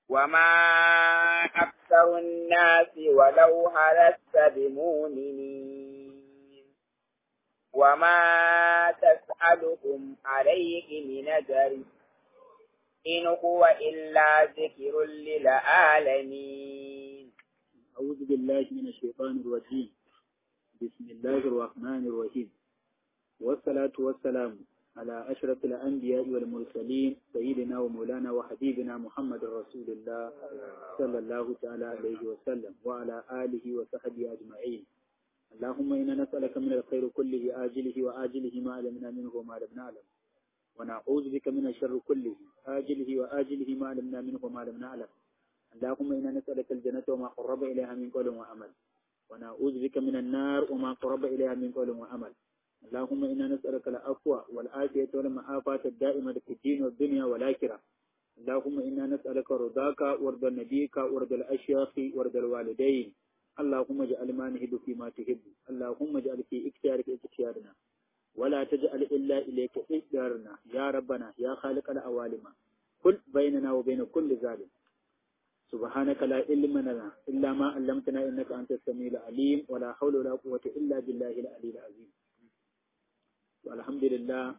وما أكثر الناس ولو حرصت بمؤمنين وما تسألهم عليه من أجر إن هو إلا ذكر للعالمين أعوذ بالله من الشيطان الرجيم بسم الله الرحمن الرحيم والصلاة والسلام على أشرف الأنبياء والمرسلين سيدنا ومولانا وحبيبنا محمد رسول الله صلى الله تعالى عليه وسلم وعلى آله وصحبه أجمعين اللهم إنا نسألك من الخير كله آجله وآجله ما علمنا منه وما لم نعلم ونعوذ بك من الشر كله آجله وآجله ما علمنا منه وما لم نعلم اللهم إنا نسألك الجنة وما قرب إليها من قول وعمل ونعوذ بك من النار وما قرب إليها من قول وعمل اللهم إنا نسألك العفو والعافية والمعافاة الدائمة في الدين والدنيا والآخرة اللهم إنا نسألك رضاك ورضا نبيك ورضا الأشياخ ورضا الوالدين اللهم اجعل ما نهب فيما تحب اللهم اجعل في اختيارك اختيارنا ولا تجعل إلا إليك اختيارنا يا ربنا يا خالق الأوالم كل بيننا وبين كل ظالم سبحانك لا علم لنا إلا ما علمتنا إنك أنت السميع العليم ولا حول ولا قوة إلا بالله العلي العظيم alhamdulillah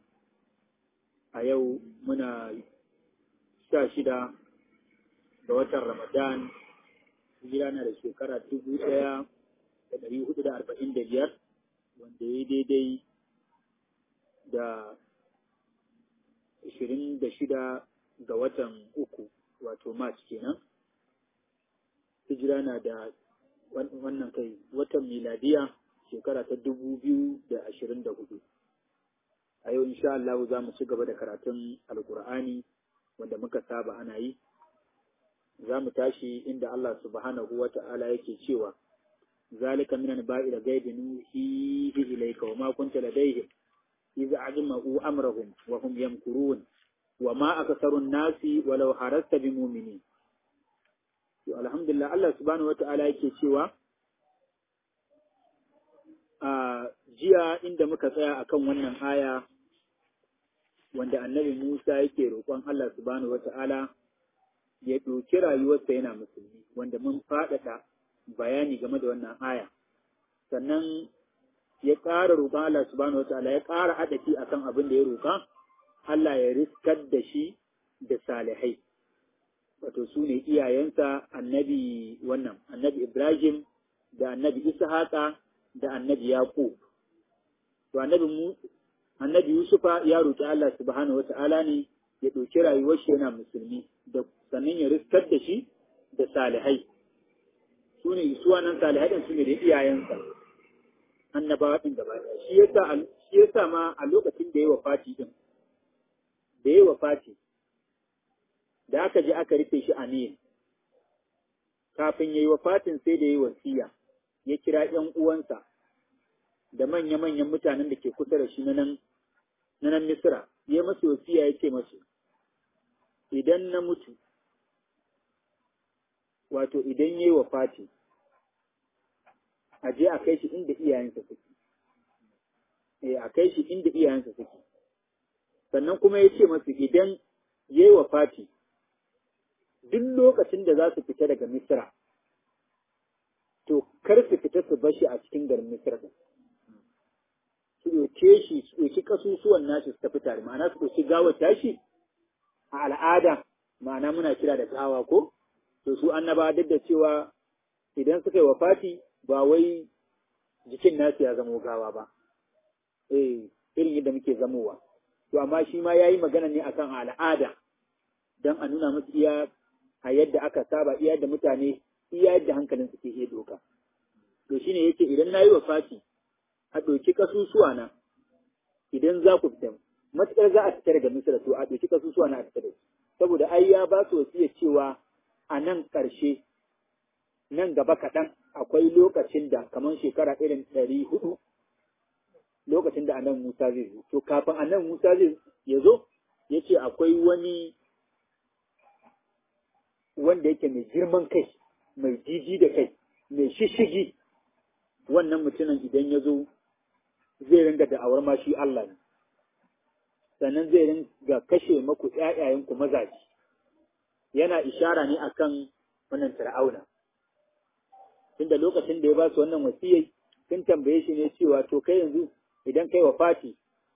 a yau muna sha shida ga watan ramadan hijira na da shekara dubu ɗaya da ɗari hudu da arba'in da biyar wanda ya daidai da ashirin da shida ga watan uku wato march kenan hijira na da wannan kai watan miladiya shekara ta dubu biyu da ashirin da hudu a yau insha Allah za mu ci gaba da karatun alkur'ani wanda muka saba ana yi za mu tashi inda Allah subhanahu wa ta'ala yake cewa zalika minan ba'i da gaibi nuhihi ilayka wa ma kunta ladayhim idza ajma'u amrahum wa hum yamkurun wa ma aktharun nasi walau harasta bi mu'minin to alhamdulillah Allah subhanahu wa ta'ala yake cewa a jiya inda muka tsaya akan wannan aya wanda annabi Musa yake roƙon Allah subhanahu wata'ala ya ɗauki rayuwarsa yana musulmi wanda mun faɗaɗa bayani game da wannan aya sannan ya ƙara roƙon Allah subhanahu wata'ala ya ƙara haɗafi akan abin da ya roƙa Allah ya riskar da shi da salihai wato su ne iyayensa annabi wannan annabi Ibrahim da annabi Ishaqa da annabi Yaqub to annabi mu annabi Yusufa ya roki Allah subhanahu wata'ala ne ya ɗauki rayuwar shi yana musulmi da sannan ya riskar da shi da salihai su ne su wannan salihai din su ne da iyayensa annabawa din gaba shi yasa shi yasa ma a lokacin da ya wafati din da ya wafati da aka je aka rufe shi a Nil kafin yayi wafatin sai da yayi wasiya ya kira ‘yan uwansa da manya-manyan mutanen da ke kusa da shi na nan Misira, ya masu wasiya ya ce masu, idan na mutu, wato idan ya yi wa fati, a je a kai shi inda iyayensa suke, e, a kai shi inda iyayensa suke. Sannan kuma ya ce masu idan ya yi wa fati, duk lokacin da za su fita daga Misira, to kar su fita su bashi a cikin garin Misra din. Su ɗauke shi su ɗauki kasusuwan nashi su tafi tare, ma'ana su ɗauki gawar tashi a al'ada, ma'ana muna kira da gawa ko? To su annaba duk da cewa idan suka yi wafati ba wai jikin nasu ya zamo gawa ba. Eh, irin yadda muke zamowa. To amma shi ma ya yi magana ne akan al'ada don a nuna musu iya a yadda aka saba iya da mutane iya yadda hankalin suke iya doka. To shi ne yake idan na yi wa fati, a ɗauki ƙasusuwa na, idan za ku fita, matuƙar za a fita daga Misira to a ɗauki ƙasusuwa na a fita da su. Saboda ai ya ba su wasiya cewa a nan ƙarshe, nan gaba kaɗan akwai lokacin da kamar shekara irin ɗari hudu lokacin da anan Musa zai zo. To kafin anan Musa zai ya zo, ya ce akwai wani wanda yake mai girman kai, mai jiji da kai, mai shishigi, wannan mutumin idan ya zo zai ringa da'awar ma shi Allah ne. Sannan zai ringa kashe maku ‘ya'yayenku mazaji, yana ishara ne akan wannan fir'auna tunda lokacin da ya ba su wannan wasiyai sun tambaye shi ne cewa to kai yanzu idan kai wafati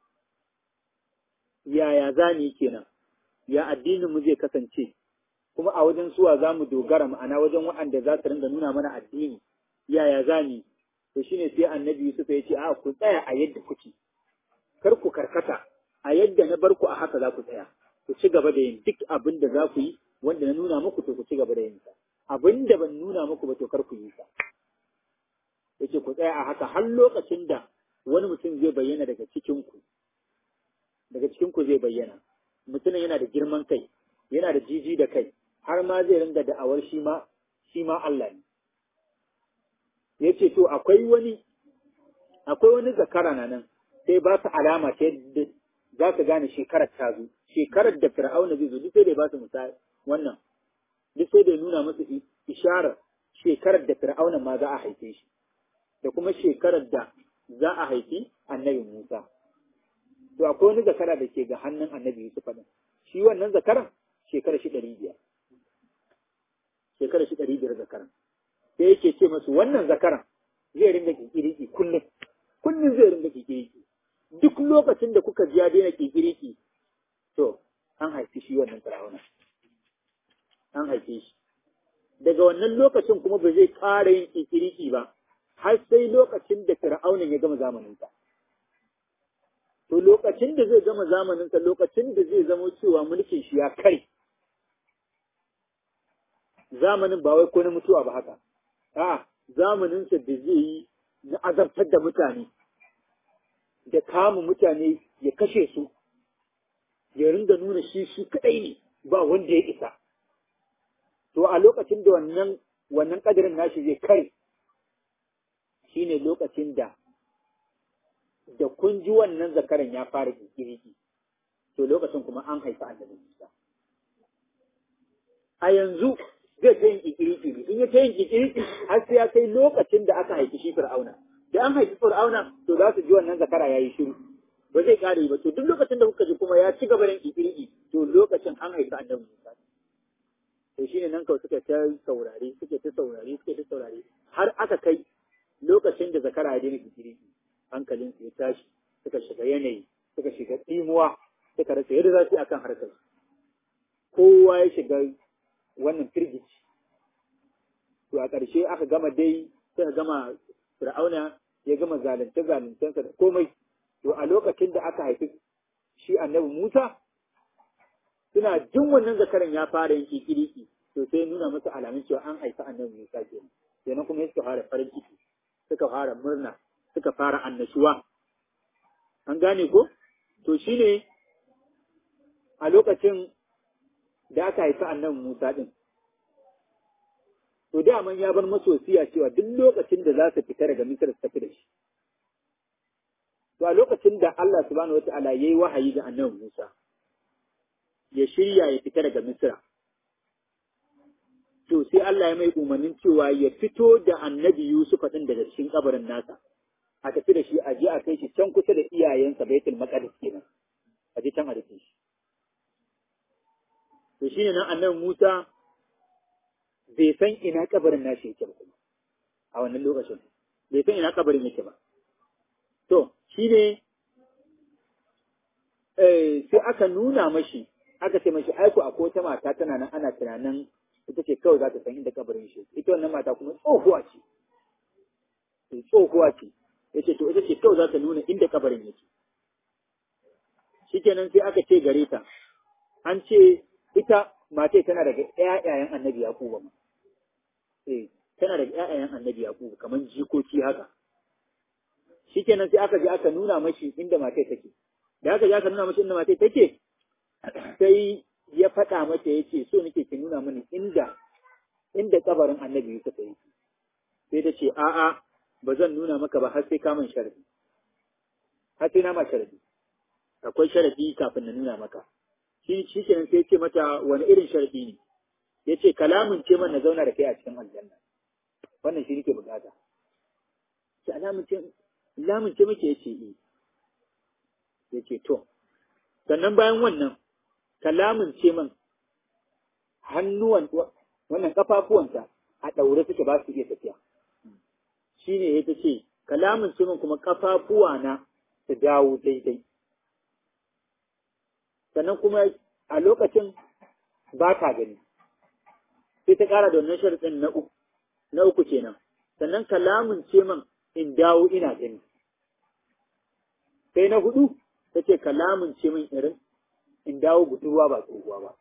yaya za ni kenan ya addinin mu zai kasance kuma a wajen suwa za mu dogara ma'ana wajen waɗanda za su ringa nuna mana addini yaya za ni to shine sai annabi Yusuf ya ce a ku tsaya a yadda kuke kar ku karkata a yadda na bar ku a haka za ku tsaya ku ci gaba da yin duk abin da za ku yi wanda na nuna muku to ku ci gaba da yin sa abin da ban nuna muku ba to kar ku yi sa yace ku tsaya a haka har lokacin da wani mutum zai bayyana daga cikin ku daga cikin ku zai bayyana mutumin yana da girman kai yana da jiji da kai har ma zai ringa da'awar shi ma shi ma Allah ne yace to akwai wani akwai wani zakara na nan sai ba su alama ta yadda za su gane shekarar ta zo shekarar da fir'auna zai zo duk sai da ba su misali wannan duk sai da nuna musu isharar shekarar da fir'auna ma za a haife shi da kuma shekarar da za a haifi annabi Musa to akwai wani zakara da ke ga hannun annabi Yusuf din shi wannan zakaran shekarar shi ɗari biyar shekarar shi ɗari biyar zakaran sai yake ce masu wannan zakaran zai ringa kikiriki kullum kullum zai ringa kikiriki duk lokacin da kuka ji ya daina kikiriki to an haifi shi wannan fir'auna an haife shi daga wannan lokacin kuma ba zai ƙara yin kikiriki ba har sai lokacin da fir'aunan ya gama zamaninsa to lokacin da zai gama zamaninsa lokacin da zai zama cewa mulkin shi ya kare zamanin ba wai ko na mutuwa ba haka a zamaninsa da zai yi na azabtar da mutane da kama mutane ya kashe su ya ringa nuna shi shi kadai ne ba wanda ya isa to a lokacin da wannan wannan kadirin nashi zai kare shine lokacin da da kun ji wannan zakaran ya fara kikiriki to lokacin kuma an haifi annabi Musa a yanzu zai ta yin kikiriki ne in ya ta yin kikiriki har sai ya kai lokacin da aka haifi shi Fir'auna da an haifi Fir'auna to za su ji wannan zakara yayi shiru ba zai kare ba to duk lokacin da kuka ji kuma ya ci gaba da kikiriki to lokacin an haifi annabi Musa to shine nan kawai suka ta saurare suke ta saurare suke ta saurare har aka kai lokacin da zakara ya daina kikiriki hankalinsu ya tashi suka shiga yanayi suka shiga tsimuwa suka rasa yadda za su yi akan harkar kowa ya shiga wannan firgici to a ƙarshe aka gama dai suka gama fir'auna ya gama zalunce zaluncensa da komai to a lokacin da aka haifi shi annabi Musa suna jin wannan zakaran ya fara yin kikiriki to sai nuna musu alamun cewa an haifi annabi Musa kenan kenan kuma suka fara farin ciki suka fara murna suka fara annashuwa. An gane ko? To shi ne a lokacin da aka haifi annabi Musa ɗin. To daman ya bar masosiya cewa duk lokacin da za su fita daga Misir su tafi da shi. To a lokacin da Allah subhanahu wata'ala ya yi wahayi ga annabi Musa, ya shirya ya fita daga Misira. To sai Allah ya mai umarnin cewa ya fito da annabi Yusuf ɗin daga cikin kabarin nasa. a tafi da shi a je a kai shi can kusa da iyayensa baitul maqdis kenan a je can a rufe shi to shine nan annabi Musa bai san ina kabarin nashi yake ba kuma a wannan lokacin bai san ina kabarin yake ba to shine eh sai aka nuna mashi aka ce mashi aiko akwai wata mata tana nan ana tunanin ita ce kawai za ta san inda kabarin shi ita wannan mata kuma tsohuwa ce tsohuwa ce ya ce to ita ce kawai za ta nuna inda kabarin yake shikenan sai aka ce gare ta an ce ita mace tana daga ƴaƴayen annabi yaquba ma eh tana daga ƴaƴayen annabi yaquba kaman jikoki haka shikenan sai aka je aka nuna mashi inda mace take da aka je aka nuna mashi inda mace take sai ya faɗa mata ya ce so nake ki nuna mini inda inda kabarin annabi Yusuf yake sai ta ce a'a ba zan nuna maka ba har sai ka min sharadi har sai na ma sharadi akwai sharadi kafin na nuna maka shi shi kenan sai ce mata wani irin sharadi ne yace kalamin ce man na zauna da kai a cikin aljanna wannan shi nake bukata ki alamun ce lamun ce muke yace eh yace to sannan bayan wannan kalamin ce man hannuwan wannan kafafuwanta a ɗaure suke ba su iya tafiya shine ya ce kalamin ce min kuma kafafuwa na su dawo daidai sannan kuma a lokacin ba ta gani sai ta ƙara da wannan sharaɗin na uku na uku kenan sannan kalamin ce min in dawo ina gani sai na hudu ta ce kalamin ce min irin in dawo budurwa ba tsohuwa ba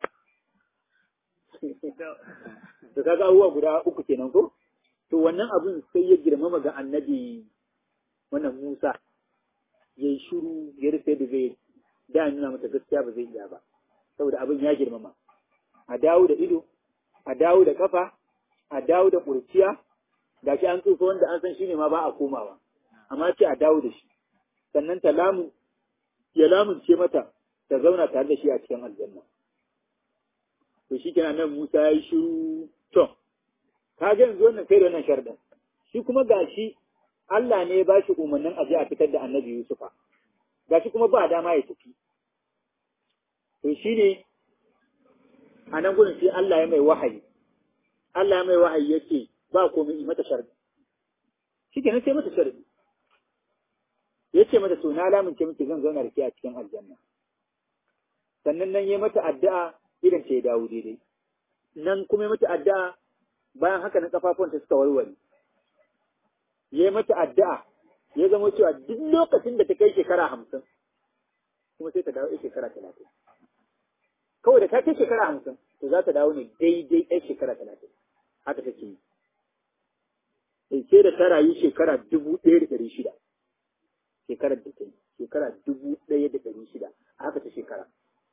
da kaga abubuwa guda uku kenan ko to wannan abin sai ya girmama ga annabi wannan Musa ya yi shuru ya rufe da zai da nuna mata gaskiya ba zai iya ba saboda abin ya girmama a dawo da ido a dawo da kafa a dawo da kurciya ga shi an tsufa wanda an san shi ne ma ba a komawa amma ce a dawo da shi sannan ta lamun ya lamunce mata ta zauna tare da shi a cikin aljanna to shi kenan nan Musa ya yi shiru to ka ga yanzu wannan kai da wannan sharɗin shi kuma gashi Allah ne ya ba shi umarnin a je a fitar da annabi Yusufa gashi kuma ba dama ya tafi to shi ne a nan gudun sai Allah ya mai wahayi Allah ya mai wahayi ya ce ba komai mata sharɗi shi kenan sai mata sharɗi ya ce mata to na lamunce miki zan zauna da ke a cikin aljanna sannan nan ya mata addu'a idan ta ya dawo daidai nan kuma ya mata addu'a bayan haka na kafafuwanta suka warware ya mata addu'a ya zama cewa duk lokacin da ta kai shekara hamsin kuma sai ta dawo shekara talatin kawai da ta kai shekara hamsin to za ta dawo ne daidai ɗaya shekara talatin haka take yi sai da ta rayu shekara dubu ɗaya da ɗari shida shekarar da ta yi shekara dubu ɗaya da ɗari shida haka ta shekara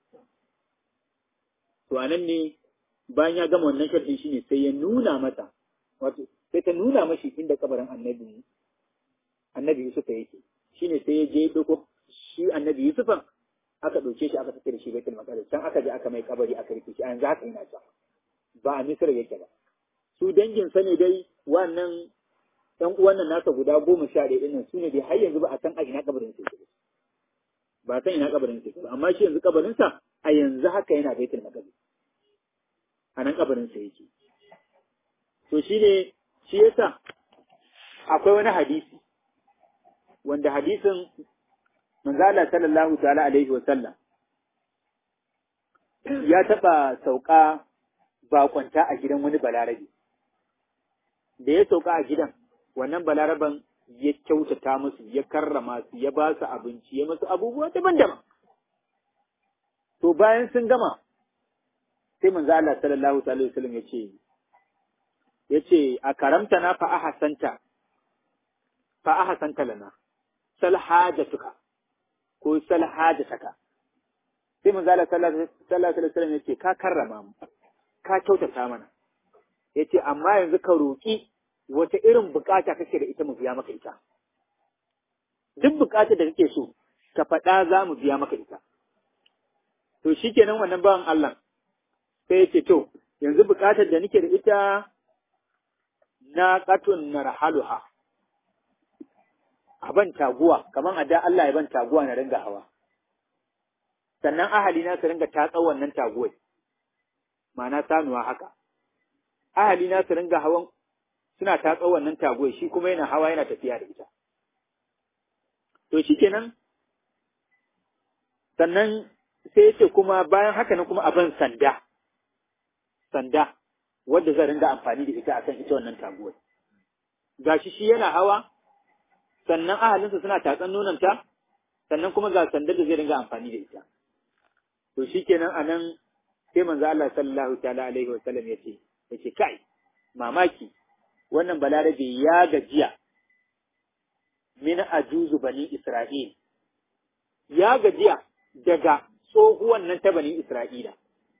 to a nan ne bayan ya gama wannan sharɗin shine sai ya nuna mata wato sai ta nuna mashi inda kabarin annabi annabi Yusuf yake shine sai ya je doko shi annabi Yusufan aka ɗauke shi aka tafi da shi baitul maqdis can aka je aka mai kabari aka rike shi a yanzu haka yana can ba a Misr yake ba su dangin sa ne dai wannan ɗan uwan nan nasa guda goma sha ɗaya ɗin nan su ne dai har yanzu ba a san a ina kabarin sa yake ba san ina kabarin sa yake ba amma shi yanzu kabarin sa a yanzu haka yana baitul maqdis a nan kabarin sa yake to shi ne shi yasa akwai wani hadisi wanda hadisin manzala sallallahu ta'ala alaihi wa sallam ya taba sauka bakwanta a gidan wani balarabe da ya sauka a gidan wannan balaraban ya kyautata musu ya karrama su ya ba su abinci ya musu abubuwa daban-daban to bayan sun gama sai manzo Allah sallallahu alaihi wasallam ya ce ya ce a karamta na fa ahasanta fa ahasanta lana sal hajatuka ko sal hajataka sai manzo Allah sallallahu alaihi wasallam ya ce ka karrama mu ka kyautata mana ya ce amma yanzu ka roƙi wata irin bukata kake da ita mu biya maka ita duk bukatar da kake so ka faɗa za mu biya maka ita to shikenan wannan bawan Allah sai ya ce to yanzu bukatar da nake da ita na katun narhaluha a ban taguwa kamar a da Allah ya ban taguwa na ringa hawa sannan ahali na su ringa tatsa wannan taguwai ma'ana sanuwa haka ahali na su ringa hawan suna tatsa wannan taguwai shi kuma yana hawa yana tafiya da ita to shi kenan sannan sai ya ce kuma bayan haka nan kuma abin sanda sanda wadda zan ringa amfani da ita akan ita wannan taguwar gashi shi yana hawa sannan ahalinsa suna tatsan nonanta sannan kuma ga sandar da zai ringa amfani da ita to shikenan anan sai manzo Allah sallallahu ta'ala alaihi wa sallam yace yace kai mamaki wannan balarabe ya gajiya min ajuzu bani Isra'il ya gajiya daga tsohuwan nan ta bani Isra'ila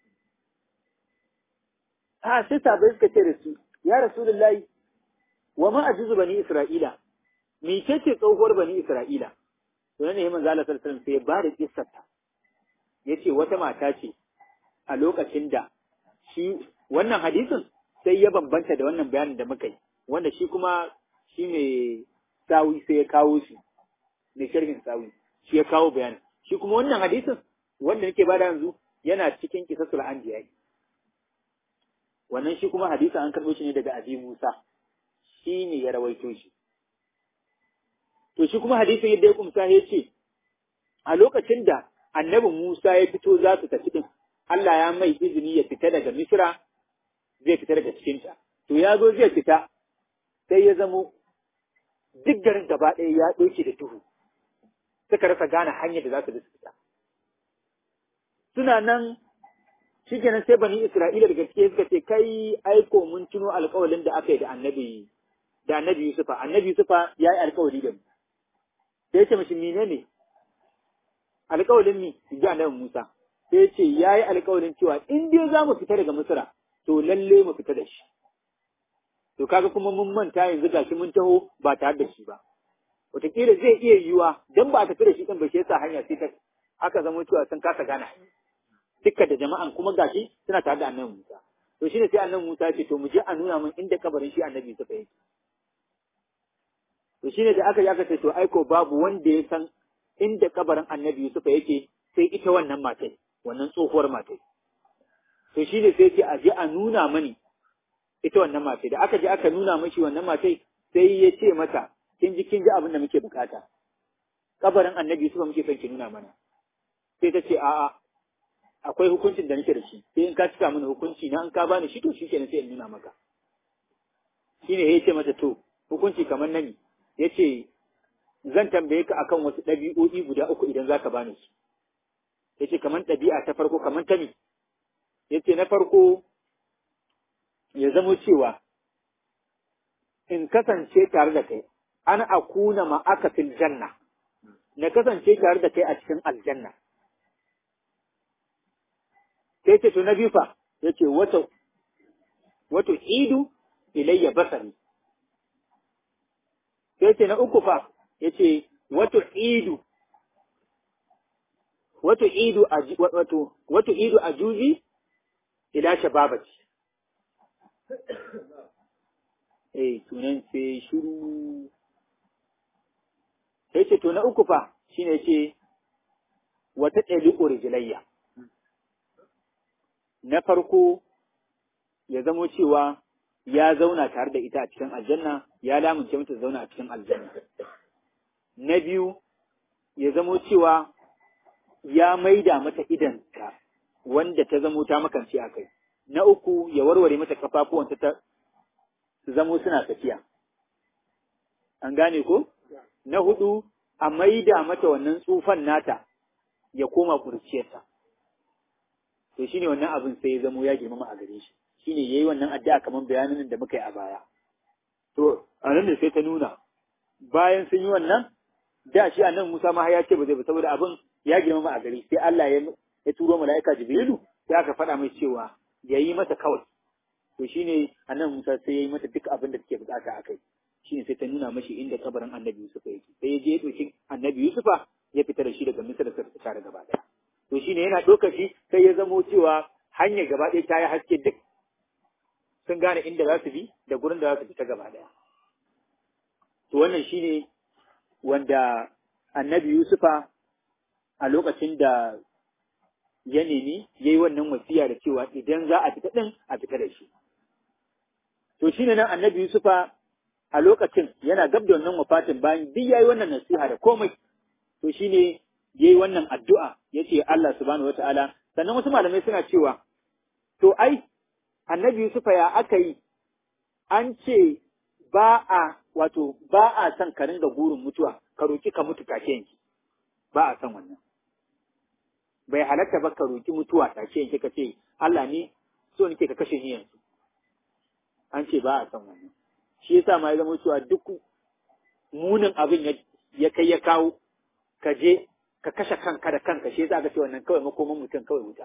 ha sai sabai suka ce da su ya rasulullahi wa ma ajuzu bani isra'ila me ce ce tsohuwar bani isra'ila to ne manzo Allah sallallahu alaihi wasallam sai ya bada kissar ta yace wata mata ce a lokacin da shi wannan hadisin sai ya bambanta da wannan bayanin da muka yi wanda shi kuma shi ne sawi sai ya kawo shi ne sharhin sawi shi ya kawo bayanin shi kuma wannan hadisin wanda nake bada yanzu yana cikin kisasul anbiya wannan shi kuma hadisi an karɓo shi ne daga Abi Musa shi ne ya rawaito shi to shi kuma hadisin yadda ya kumsa ya ce a lokacin da annabi Musa ya fito za su tafi din Allah ya mai izini ya fita daga Misra zai fita daga cikinta to ya zo zai fita sai ya zamo duk garin gaba ɗaya ya ɗauke da duhu suka rasa gane hanyar da za su bi su fita suna nan shi kenan sai bani Isra'ila da gaske suka ce kai aiko mun tuno alƙawalin da aka yi da annabi da annabi Yusufa annabi Yusufa ya yi alƙawari da mu sai ya ce mashi mene ne alƙawalin mi ji annabi Musa sai ya ce ya yi alƙawarin cewa in dai za mu fita daga Misra to lalle mu fita da shi to kaga kuma mun manta yanzu gashi mun taho ba tare da shi ba wataƙila zai iya yiwuwa dan ba a tafi da shi ɗin ba shi yasa hanya sai ta aka zama cewa sun kasa gana dukkan da jama'an kuma gashi suna tare da annabi Musa to shine sai annabi Musa ya ce to mu je a nuna min inda kabarin shi annabi Yusuf yake to shine da aka yi aka ce to aiko babu wanda ya san inda kabarin annabi Yusuf yake sai ita wannan matai wannan tsohuwar matai to shine sai ce a je a nuna mani ita wannan matai da aka je aka nuna mashi wannan matai sai ya ce mata kin ji kin ji abin da muke bukata kabarin annabi Yusuf muke son ki nuna mana sai ta ce a'a akwai hukuncin da nake da shi sai in ka cika mini hukunci na in ka bani shi to shi kenan sai in nuna maka shine ya ce mata to hukunci kamar nani ya ce zan tambaye ka akan wasu ɗabi'o'i guda uku idan za ka bani su ya ce kamar ɗabi'a ta farko kamar ta me ya ce na farko ya zamo cewa in kasance tare da kai an akuna ma'aka fil janna na kasance tare da kai a cikin aljanna sai ce to na biyu fa yace wata wato idu ilayya basari sai ce na uku fa yace wato idu wato idu wato wato idu ajuzi ila shababati eh sunan sai shiru sai ce to na uku fa shine ce wata ɗaliƙo rijilayya na farko ya zamo cewa ya zauna tare da ita a cikin aljanna ya lamunce mata zauna a cikin aljanna na biyu ya zamo cewa ya maida mata idanta wanda ta zamo ta makance a kai na uku ya warware mata kafafuwanta ta su zamo suna tafiya an gane ko na hudu a maida mata wannan tsufan nata ya koma kurciyarta to shine wannan abin sai ya zamo ya girmama a gare shi shine yayi wannan addu'a kamar bayanin da muka yi a baya to a nan da sai ta nuna bayan sun yi wannan da shi annan Musa ma ya ce ba zai ba saboda abin ya girmama a gare sai Allah ya ya turo mala'ika Jibrilu sai aka faɗa mai cewa ya yi mata kawai to shine annan Musa sai ya yi mata duk abin da take bukata akai shine sai ta nuna mashi inda kabarin Annabi Yusuf yake sai ya je ya ɗauki Annabi Yusufa ya fita da shi daga Misra da suka tare gaba ɗaya to shine yana ɗaukar shi sai ya zamo cewa hanyar gaba ɗaya ta yi haske duk sun gane inda za su bi da gurin da za su fita gaba ɗaya to wannan shine wanda Annabi Yusufa a lokacin da ya nemi ya yi wannan wasiya da cewa idan za a fita ɗin a fita da shi. To shi ne nan annabi Yusufa a lokacin yana gab da wannan wafatin bayan duk ya yi wannan nasiha da komai. To shi ne ya yi wannan addu'a ya ce Allah subhanahu wa ta'ala. Sannan wasu malamai suna cewa, to ai, annabi Yusufa ya aka yi, an ce ba a wato ba a son ka ringa burin mutuwa, ka roki ka mutu take yanki. Ba a son wannan. bai halatta ba ka roki mutuwa take yanke ka ce Allah ni so nake ka kashe ni yanzu an ce ba a san wannan shi yasa ma ya zama cewa duk munin abin ya kai ya kawo ka je ka kashe kanka da kanka shi yasa aka ce wannan kawai makoman mutum kawai wuta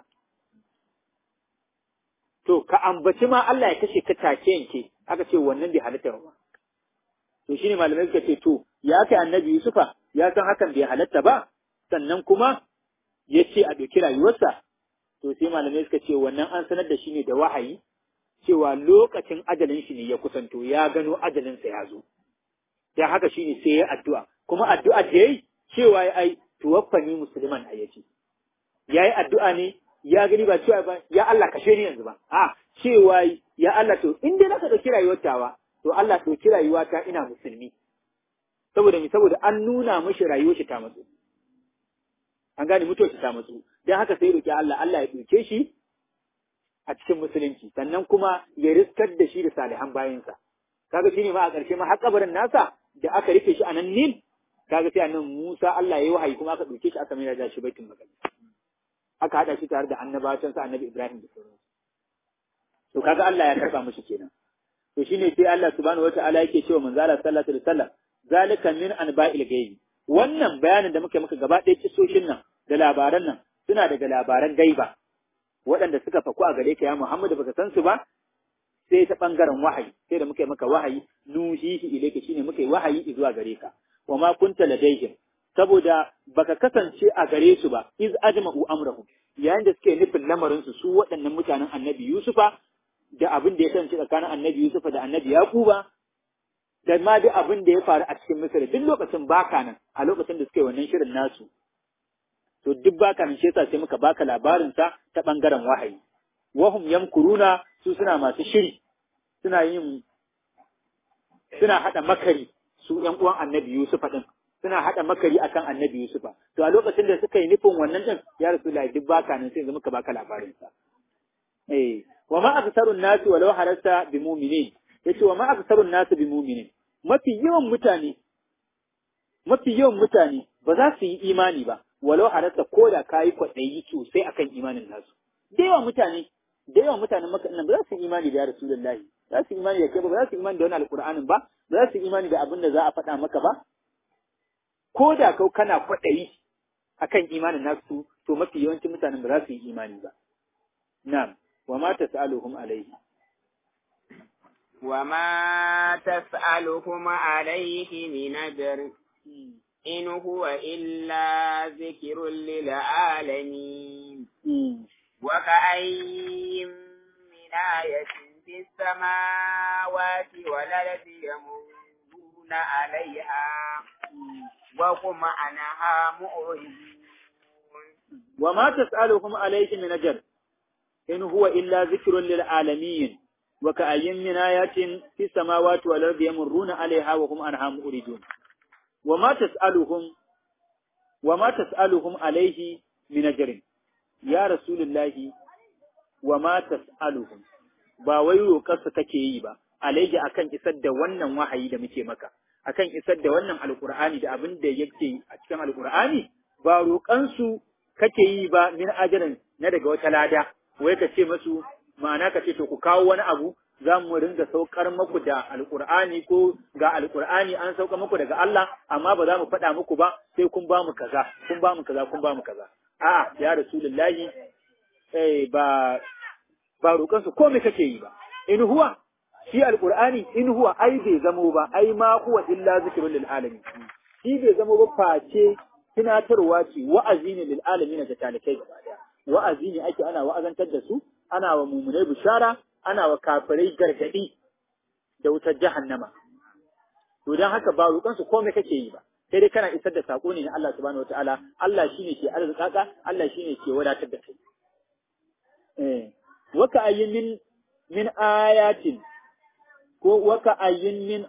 to ka ambaci ma Allah ya kashe ka take yanke aka ce wannan bai halatta ba to shine malamai suka ce to ya kai annabi Yusufa ya san hakan bai halatta ba sannan kuma ya ce a ɗauki rayuwarsa, to sai malamai suka ce wannan an sanar da shi ne da wahayi, cewa lokacin ajalin shi ne ya kusanto, ya gano ajalinsa ya zo. Ya haka shi ne sai ya addu'a, kuma addu'a da ya yi cewa ya ai, tuwaffani musulman a yace. Ya yi addu'a ne, ya gani ba cewa ba, ya Allah kashe ni yanzu ba, a cewa ya Allah to in dai naka ɗauki rayuwar tawa to Allah ɗauki rayuwata ina musulmi saboda mi saboda an nuna mishi rayuwar shi ta matsu an gane mutuwar shi ta matsu dan haka sai roki Allah Allah ya ɗauke shi a cikin musulunci sannan kuma ya riskar da shi da salihan bayansa kaga shine ma a ƙarshe ma har kabarin nasa da aka rufe shi a nan Nil kaga sai annan Musa Allah ya yi wahayi kuma aka ɗauke shi aka mai da shi baitul maqdis aka hada shi tare da annabacin sa annabi Ibrahim da sauransu to kaga Allah ya karba mushi kenan to shine sai Allah subhanahu wataala yake cewa manzo Allah sallallahu alaihi wasallam zalika min anba'il ghaibi wannan bayanin da muke maka gaba ɗaya kisoshin nan da labaran nan suna daga labaran gaiba waɗanda suka faku a gare ka ya Muhammadu baka san su ba sai ta bangaren wahayi sai da muka yi maka wahayi nuhihi ilayka shine muka yi wahayi zuwa gare ka wa ma kunta ladayhim saboda baka kasance a gare su ba iz ajma'u amrahum yayin da suke nufin lamarin su su waɗannan mutanen annabi Yusufa da abin da ya kasance tsakanin annabi Yusufa da annabi Yakuba da ma duk abin da ya faru a cikin Misir duk lokacin baka nan a lokacin da suke wannan shirin nasu to duk baka nan shi yasa sai muka baka labarin sa ta bangaren wahayi wahum yamkuruna su suna masu shiri suna yin suna hada makari su ƴan uwan annabi Yusufa din suna hada makari akan annabi Yusufa to a lokacin da suka yi nufin wannan din ya rasulullahi duk baka nan sai muka baka labarin sa eh wa ma aksarun nasi walau harasta bi mu'minin yace wa ma aksarun nasi bi mu'minin mafi yawan mutane mafi yawan mutane ba za su yi imani ba walau harasta ko da kayi kwaɗayi sosai akan imanin nasu da yawan mutane da yawan mutanen maka nan ba za su yi imani da ya rasulullahi za su yi imani da kai ba ba za su yi imani da wani alƙur'anin ba ba za su yi imani da abin da za a faɗa maka ba ko da kau kana kwaɗayi akan imanin nasu to mafi yawancin mutanen ba za su yi imani ba na'am wa ma tas'aluhum alayhi wa ma tas'aluhum alayhi min ajr in huwa illa zikrun lil alamin wa ka'ayyin min ayatin fis samawati wal ardi yamurruna 'alayha wa hum anha mu'ridun wa ma tas'aluhum alayhi min ajr in huwa illa zikrun lil alamin wa ka'ayyin min ayatin fis samawati wal ardi yamurruna 'alayha wa hum anha mu'ridun wa ma tas'aluhum wa ma tas'aluhum alayhi min ajrin ya rasulullahi wa ma tas'aluhum ba wai roƙarsa kake yi ba alayhi akan isar da wannan wahayi da muke maka akan isar da wannan alqur'ani da abin da yake a cikin alqur'ani ba roƙansu kake yi ba min ajrin na daga wata lada wai ka ce masu ma'ana ka ce to ku kawo wani abu za mu ringa saukar muku da alkur'ani ko ga alkur'ani an sauka muku daga Allah amma ba za mu faɗa muku ba sai kun ba mu kaza kun ba mu kaza kun ba mu kaza a'a ya rasulullahi eh ba ba roƙon su komai kake yi ba in huwa shi alkur'ani in huwa ai bai zamo ba ai ma huwa illa zikrul lil alamin shi bai zamo ba face tunatarwa ce wa'azi ne lil alamin da talikai gaba daya wa'azi ne ake ana wa'azantar da su ana wa mumunai bishara ana wa kafirai gargadi da wutar jahannama to dan haka ba roƙon su komai kake yi ba sai dai kana isar da sako ne na Allah subhanahu wataala Allah shine ke arzikaka Allah shine ke wadatar da kai eh waka ayyin min min ayatin ko waka ayyin min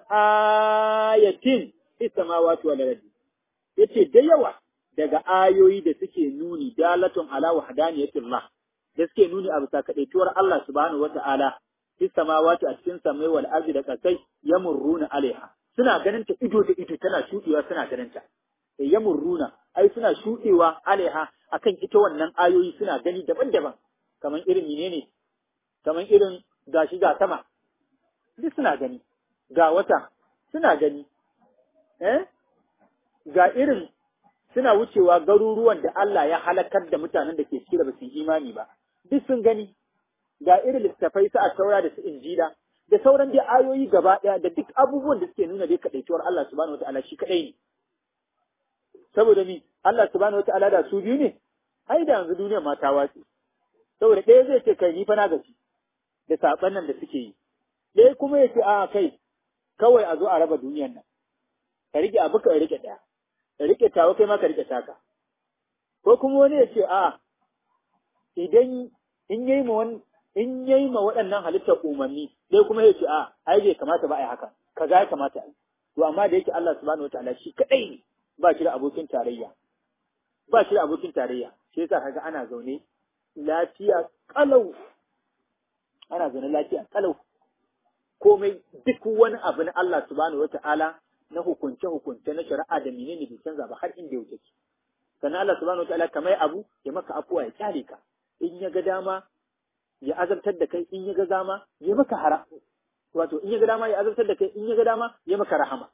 ayatin fis samawati wal ardi yace da yawa daga ayoyi da suke nuni dalatun ala wahdaniyatillah da suke nuni a bisa kadaituwar Allah subhanahu wata'ala fis samawati a cikin samai wal ardi da kasai yamurruna alaiha suna ganin ta ido da ido tana shudewa suna ganin ta yamurruna ai suna shudewa alaiha akan ita wannan ayoyi suna gani daban-daban kaman irin menene kaman irin gashi ga sama duk suna gani ga wata suna gani eh ga irin suna wucewa garuruwan da Allah ya halakar da mutanen da ke ciki da basu imani ba duk sun gani ga irin littafai su a taura da su injila da sauran dai ayoyi gaba ɗaya da duk abubuwan da suke nuna dai kaɗaituwar Allah subhanahu wataala shi kaɗai ne saboda ni Allah subhanahu wataala da su biyu ne ai da yanzu duniyar ma ta watsi saboda ɗaya zai ce kai ni fa na gaci da saɓan nan da suke yi ɗaya kuma ya ce a kai kawai a zo a raba duniyar nan ka rike abu ka rike ɗaya ka rike tawa kai ma ka rike taka ko kuma wani ya ce a idan in yayi ma wani in yayi ma waɗannan halittar umarni sai kuma ya ce a ai bai kamata ba ai haka kaza ya kamata ai to amma da yake Allah subhanahu wataala shi kadai ne ba shi da abokin tarayya ba shi da abokin tarayya shi yasa kaga ana zaune lafiya kalau ana zaune lafiya kalau komai duk wani abu na Allah subhanahu wata'ala na hukunce hukunce na shari'a da menene bai canza ba har inda yake sannan Allah subhanahu wata'ala kamar abu ya maka afuwa ya kyale ka in ya ga dama ya azabtar da kai in ya ga dama ya maka hara wato in ya ga dama ya azabtar da kai in ya ga dama ya maka rahama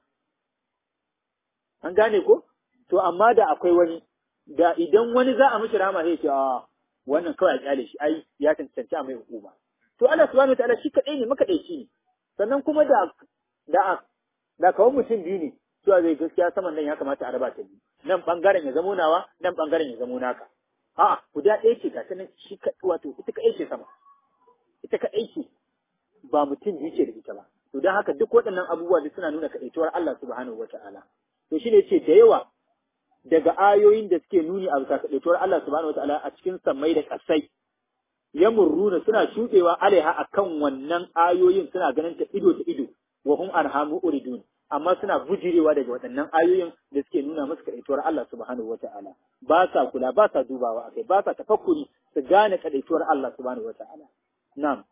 an gane ko to amma da akwai wani da idan wani za a mishi rahama sai ce a wannan kawai a kyale shi ai ya tantance a mai hukuma to Allah subhanahu wataala shi kadai ne makadaici ne sannan kuma da da da kawai mutum biyu ne cewa zai gaskiya saman nan ya kamata a raba ta biyu nan bangaren ya zamo nawa nan bangaren ya zamo naka a'a guda ɗaya ce ga ta nan shi wato ita kadai ce sama ita kadai ce ba mutum biyu ce da ita ba to don haka duk waɗannan abubuwa duk suna nuna kaɗaituwar Allah subhanahu wataala to shine ce da yawa daga ayoyin da suke nuni a bisa kaɗaituwar Allah subhanahu wataala a cikin sammai da ƙasai ya murruna suna shuɗewa alaiha akan wannan ayoyin suna ganin ta ido ta ido wa hum arhamu uridun amma suna bujirewa daga waɗannan ayoyin da suke nuna musu kaɗaituwar Allah subhanahu wata'ala ba sa kula ba sa dubawa akai ba sa tafakkuri su gane kaɗaituwar Allah subhanahu wata'ala na'am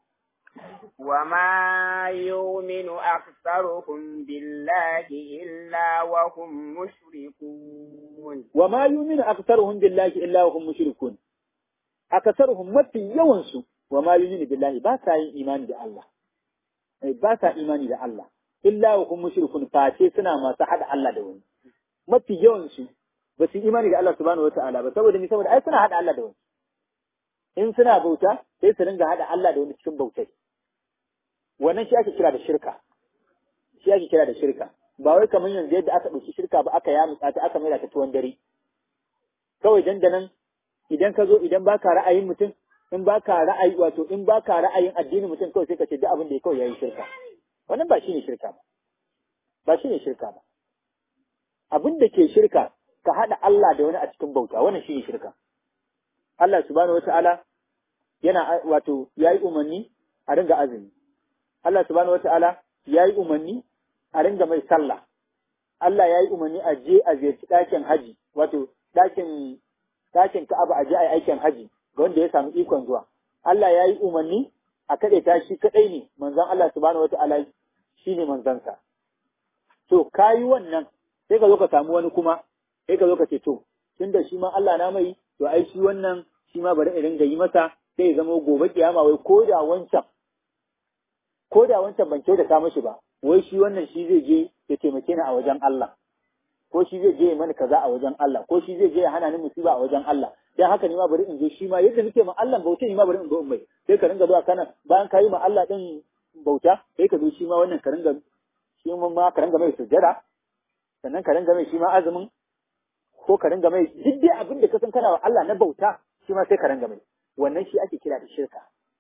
وما يؤمن أكثرهم بالله إلا وهم مشركون وما يؤمن أكثرهم بالله إلا وهم مشركون akasaruhum mafi yawansu wa ma yuminu billahi ba sa yin imani da Allah ba sa imani da Allah illa wa hum mushrikun face suna masu hada Allah da wani mafi yawansu ba su imani da Allah subhanahu wataala ba saboda ni saboda ai suna hada Allah da wani in suna bauta sai su ringa hada Allah da wani cikin bautai wannan shi ake kira da shirka shi ake kira da shirka ba wai kamar yanzu yadda aka ɗauki shirka ba aka yamutsa ta aka maida ta tuwon dare kawai dandanan idan ka zo idan baka ra'ayin mutum in baka ra'ayi wato in baka ra'ayin addinin mutum kawai sai ka ce duk abin da ya kawai yayi shirka wannan ba shine shirka ba ba shine shirka ba abin da ke shirka ka hada Allah da wani a cikin bauta wannan shine shirka Allah subhanahu wataala yana wato yayi umarni a ringa azumi Allah subhanahu wataala yayi umarni a ringa mai sallah Allah yayi umarni a je a ziyarci ɗakin haji wato ɗakin ɗakin Ka'aba a je a yi aikin haji ga wanda ya samu ikon zuwa. Allah ya yi umarni a kaɗe ta shi kaɗai ne manzon Allah subhanahu wata'ala shi ne manzansa. To ka yi wannan sai ka zo ka samu wani kuma sai ka zo ka ce to tun da shi ma Allah na mai to ai shi wannan shi ma bari in ringa yi masa sai ya zama gobe kiyama wai ko da wancan ko da wancan ban kyautata mashi ba wai shi wannan shi zai je ya taimake ni a wajen Allah. ko shi zai je ya mani kaza a wajen Allah ko shi zai je ya hana ni musiba a wajen Allah dan haka ni ma bari in zo shi ma yadda nake ma Allah bauta ni ma bari in zo in mai sai ka ringa zuwa kana bayan ka yi ma Allah din bauta sai ka zo shi ma wannan ka ringa shi ma ka ringa mai sujjada sannan ka ringa mai shi ma azumin ko ka ringa mai duk dai abin da ka san kana wa Allah na bauta shi ma sai ka ringa mai wannan shi ake kira da shirka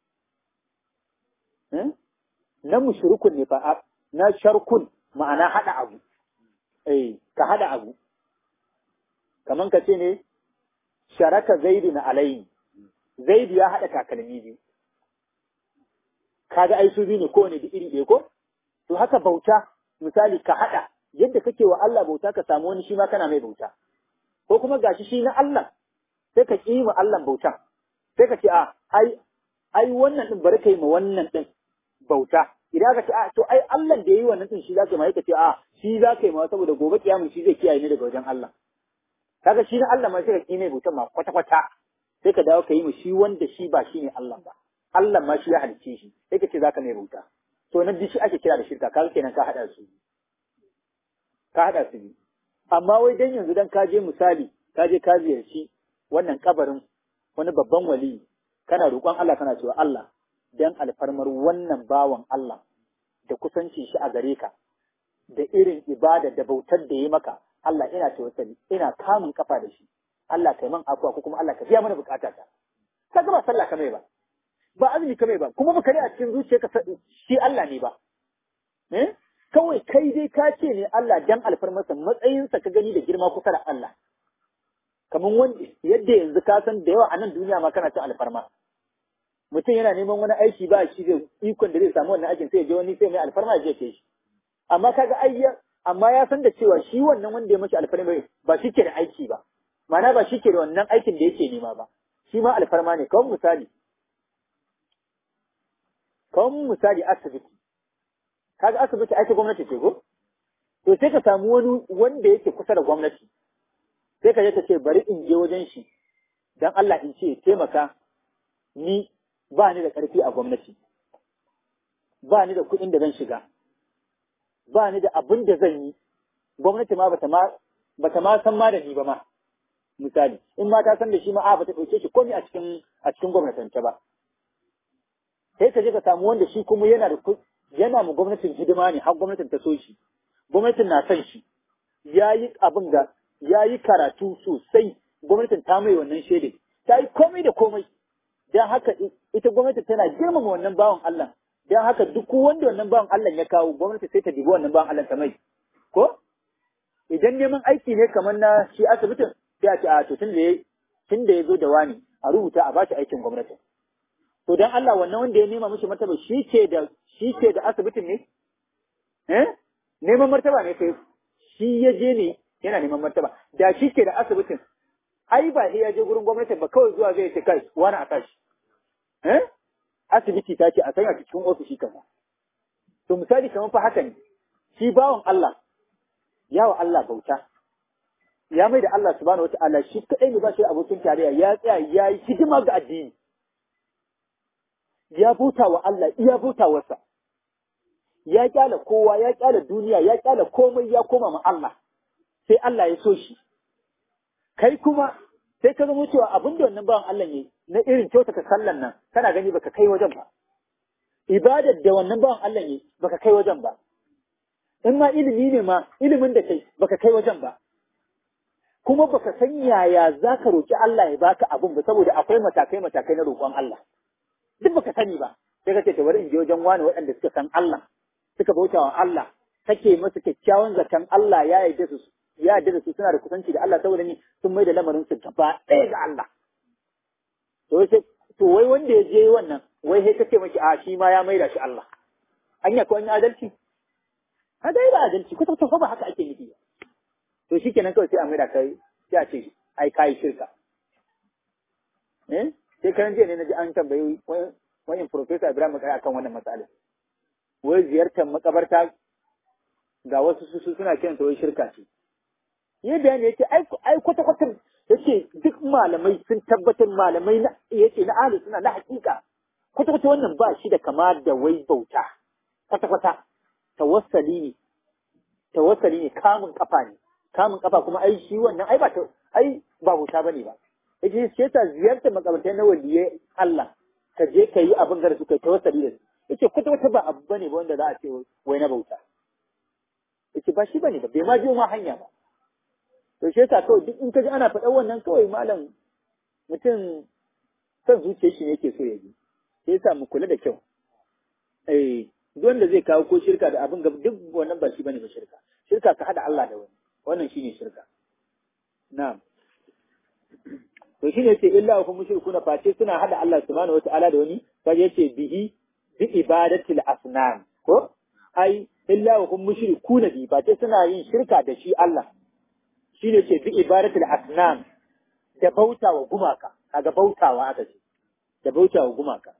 na mushrikun ne fa na sharkun ma'ana hada abu eh ka hada abu kaman ka ce ne sharaka zaidu na alayhi zaidu ya hada takalmi biyu kaga ai su biyu ne kowane da iri ɗaya ko to haka bauta misali ka hada yadda kake wa Allah bauta ka samu wani shi ma kana mai bauta ko kuma gashi shi na Allah sai ka ƙi ma Allah bauta sai ka ce a ai ai wannan din bari kai ma wannan din bauta idan ka ce a to ai Allah da yayi wannan din shi zaka mai ka ce a shi zaka yi ma saboda gobe kiyamun shi zai kiyaye ni daga wajen Allah kaga shi na Allah ma sai ka ki mai bautan ma kwata kwata sai ka dawo ka yi mu shi wanda shi ba shi ne Allah ba Allah ma shi ya halicce shi sai ka ce zaka mai bauta to nan shi ake kira da shirka kaga kenan ka hada su ka hada su amma wai dan yanzu dan ka je misali ka je ka ziyarci wannan kabarin wani babban wali kana roƙon Allah kana cewa Allah dan alfarmar wannan bawan Allah da kusanci shi a gare ka da irin ibada da bautar da ya maka Allah ina tawassali ina kamun kafa da shi Allah kai man afuwa ko kuma Allah ka biya mana bukata ta ka ba sallah kamai ba ba azumi kamai ba kuma baka a cikin zuciyarka shi Allah ne ba eh kawai kai dai ka ce ne Allah dan alfarmarsa matsayinsa ka gani da girma kusa da Allah kamar wanda yadda yanzu ka san da yawa a nan duniya ma kana cin alfarma mutum yana neman wani aiki ba shi da ikon da zai samu wannan aikin sai ya je wani sai mai alfarma ya je ke shi amma kaga ayya amma ya san da cewa shi wannan wanda ya mashi alfarma ba shi ke da aiki ba ma'ana ba shi ke da wannan aikin da yake nema ba shi ma alfarma ne kawai misali kawai misali asibiti kaga asibiti aiki gwamnati ce ko to sai ka samu wani wanda yake kusa da gwamnati sai ka je ka ce bari in je wajen shi dan Allah in ce taimaka ni ba ni da ƙarfi a gwamnati ba ni da kuɗin da zan shiga ba ni da abin da zan yi gwamnati ma bata ma bata ma san ma da ni ba ma misali in ma ta san da shi ma a bata ɗauke shi komai a cikin a cikin gwamnatance ba sai ka je ka samu wanda shi kuma yana da yana mu gwamnatin hidima ne har gwamnatin ta so shi gwamnatin na son shi ya yi abin da ya yi karatu sosai gwamnatin ta mai wannan shaidai ta yi komai da komai don haka ita gwamnati tana girmama wannan bawan Allah don haka duk wanda wannan bawan Allah ya kawo gwamnati sai ta dibi wannan bawan Allah ta mai ko idan neman aiki ne kamar na shi asibitin sai a ce a to tun da tun da ya zo da wani a rubuta a bashi aikin gwamnati to dan Allah wannan wanda ya nema mishi martaba shi ke da shi ke da asibitin ne eh neman martaba ne kai shi ya je ne yana neman martaba da shi ke da asibitin ai ba sai ya je gurin gwamnati ba kawai zuwa zai ce kai wani a tashi eh asibiti ta ce a sanya cikin ofishi kaza to misali kamar fa haka ne shi bawan Allah yawa Allah bauta ya mai da Allah subhanahu wataala shi kadai ne ba shi abokin tarayya ya tsaya ya yi hidima ga addini ya bauta wa Allah iya bauta wasa ya kyala kowa ya kyala duniya ya kyala komai ya koma ma Allah sai Allah ya so shi kai kuma sai ka zama cewa abin da wannan bawan Allah ne na irin kyautata sallan nan kana gani baka kai wajen ba ibadar da wannan bawan Allah ne baka kai wajen ba in ma ilimi ne ma ilimin da kai baka kai wajen ba kuma baka san yaya zaka roki Allah ya baka abin ba saboda akwai matakai matakai na roƙon Allah duk baka sani ba sai ka ce ta bari in je wajen wani waɗanda suka san Allah suka bauta wa Allah kake masa kyakkyawan zaton Allah ya yarda su ya yarda da su suna da kusanci da Allah saboda ni sun mai da lamarin su gaba ɗaya ga Allah to sai to wai wanda ya je wannan wai sai kace miki a shi ma ya mai da shi Allah anya ko an yi adalci a dai ba adalci ko to ba haka ake nufi to shikenan kawai sai a mai da kai sai a ce ai kai shirka eh sai kan jiya ne na ji an tambayi wani Profesa Ibrahim Makari akan wannan matsalar. Wai ziyartar makabarta ga wasu su suna kiran ta wai shirka ce. Yi bayani yake ai kwata kwata yace duk malamai sun tabbatar malamai na yace na ahli suna na hakika kwata kwata wannan ba shi da kama da wai bauta kwata kwata tawassali ne tawassali ne kamun kafa ne kamun kafa kuma ai shi wannan ai ba ai ba bauta bane ba yace shi yasa ziyartar makabartai na waliyai Allah ka je ka yi abin da su kai tawassali da su yace kwata kwata ba abu bane ba wanda za a ce wai na bauta yace ba shi bane ba bai ma biyo ma hanya ba to shi yasa kawai duk in ka ji ana faɗa wannan kawai malam mutum son zuciyar shi ne yake so ya ji sai yasa mu kula da kyau eh duk wanda zai kawo ko shirka da abin gaba duk wannan ba shi bane ba shirka shirka ka hada Allah da wani wannan shine shirka na'am to shi ne ce illa wa mushrikuna face suna hada Allah subhanahu wataala da wani kaje yace bihi bi ibadatil asnam ko ai illa wa mushrikuna bi face suna yin shirka da shi Allah shi ne ce bi ibadatil asnam da bautawa gumaka kaga bautawa aka ce da bautawa gumaka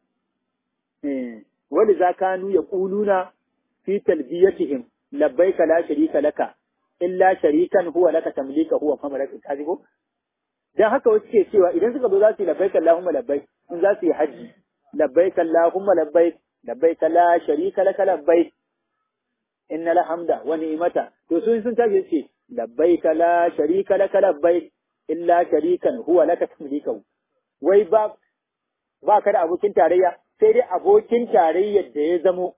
eh wani zakanu yaquluna fi talbiyatihim labbaika la sharika laka illa sharikan huwa laka tamlika huwa famalaka kaji ko dan haka wasu ke cewa idan suka zo za su yi labbaik Allahumma labbaik in za su yi haji labbaik Allahumma labbaik labbaik la sharika laka labbaik innal hamda wa ni'mata to sun sun tashi ce labbaik la sharika laka labbaik illa sharikan huwa laka tamlikahu wai ba ba ka da abokin tarayya sai dai abokin tarayyar da ya zamo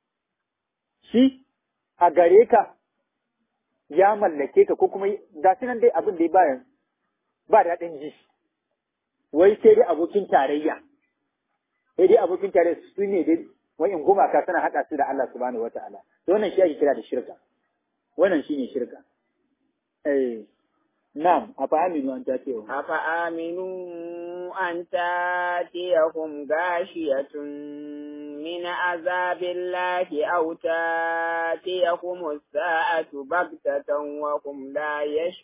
shi a gare ka ya mallake ka ko kuma ga nan dai abin da ya bayan ba daɗin ji, wai sai dai abokin tarayya, sai dai abokin tarayya su ne dai wa'in gumaka suna haɗa su da Allah subhanahu wa ta'ala, to wannan shi ake kira da shirka, wannan shi ne shirka. Eh, na'am, a fa aminu an ta cewa. A fa aminu أن تاتيهم غاشية من عذاب الله أو تاتيهم الساعة بغتة وهم لا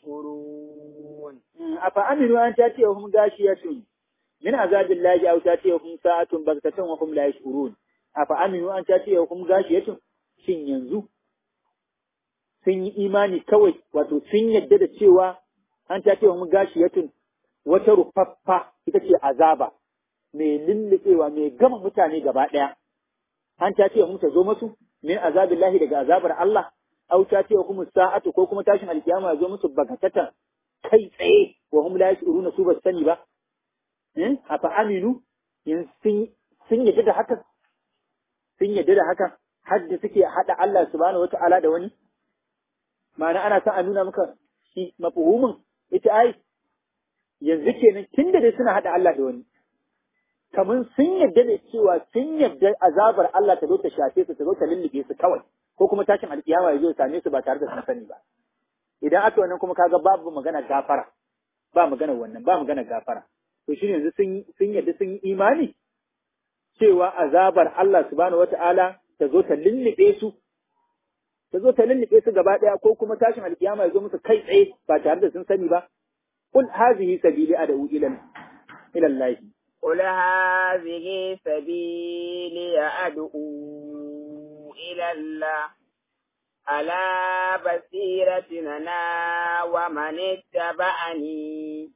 يشعرون أفأمنوا أن تاتيهم غاشية من عذاب الله أو تاتيهم ساعة بغتة وهم لا يشعرون أفأمنوا أن تاتيهم غاشية shin yanzu sun yi imani kawai wato sun yadda da cewa an ta ce mu gashi yatun wata rufaffa ita ce azaba mai lullubewa mai gama mutane gaba ɗaya an ta ce mu ta zo musu min azabillahi daga azabar Allah au ta ce kuma sa'atu ko kuma tashin alkiyama ya zo musu bagatatan kai tsaye wa hum la yashuruna su ba sani ba eh afa aminu yanzu sun sun yadda da haka sun yadda da haka har da suke hada Allah subhanahu wata'ala da wani ma'ana ana son a nuna maka shi mafuhumin ita ai yanzu kenan tun da dai suna hada Allah da wani kamar sun yadda da cewa sun yadda azabar Allah ta zo ta shafe su ta zo ta lullube su kawai ko kuma tashin alkiyama ya zo ya same su ba tare da sun sani ba idan aka wannan kuma kaga babu magana gafara ba magana wannan ba magana gafara to shi yanzu sun sun yadda sun yi imani cewa azabar Allah subhanahu wata'ala ta zo ta lullube su ta zo ta lullube su gaba ɗaya ko kuma tashin alkiyama ya zo musu kai tsaye ba tare da sun sani ba kul hazihi sabili ad'u ila ila Allah قل هذه سبيلي أدعو إلى الله على بصيرة أنا ومن اتبعني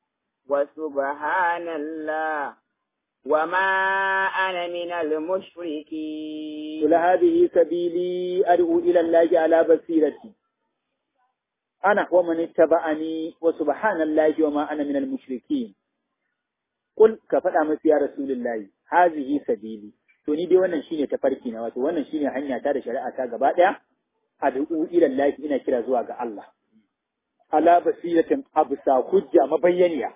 وسبحان الله وما أنا من المشركين قل هذه سبيلي أدعو إلى الله على بصيرتي أنا ومن اتبعني وسبحان الله وما أنا من المشركين قل كفدا مس يا رسول الله هذه سبيلي to ni dai wannan shine tafarki na wato wannan shine hanya ta da shari'a ta gaba daya ad'u ila Allah ina kira zuwa ga Allah ala basiratin absa hujja mabayyaniya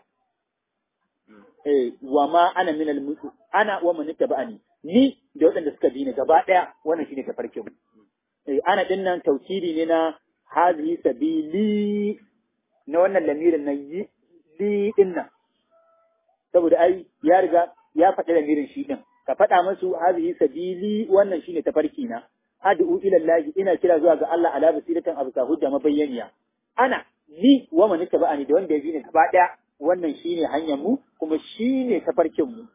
eh wa ma ana min al ana wa man tabani ni da waɗanda suka bi ni gaba daya wannan shine tafarkin eh ana din nan tawkili ne na hazihi sabili na wannan lamirin na yi li din nan saboda ai ya riga ya faɗi lamirin shi din ka faɗa musu hazihi sabili wannan shine tafarki na ad'u ila Allah ina kira zuwa ga Allah ala basiratan abu hujja mabayyaniya ana ni wa man tabani da wanda ya bi ni gaba daya wannan shine hanyar mu kuma shine tafarkin mu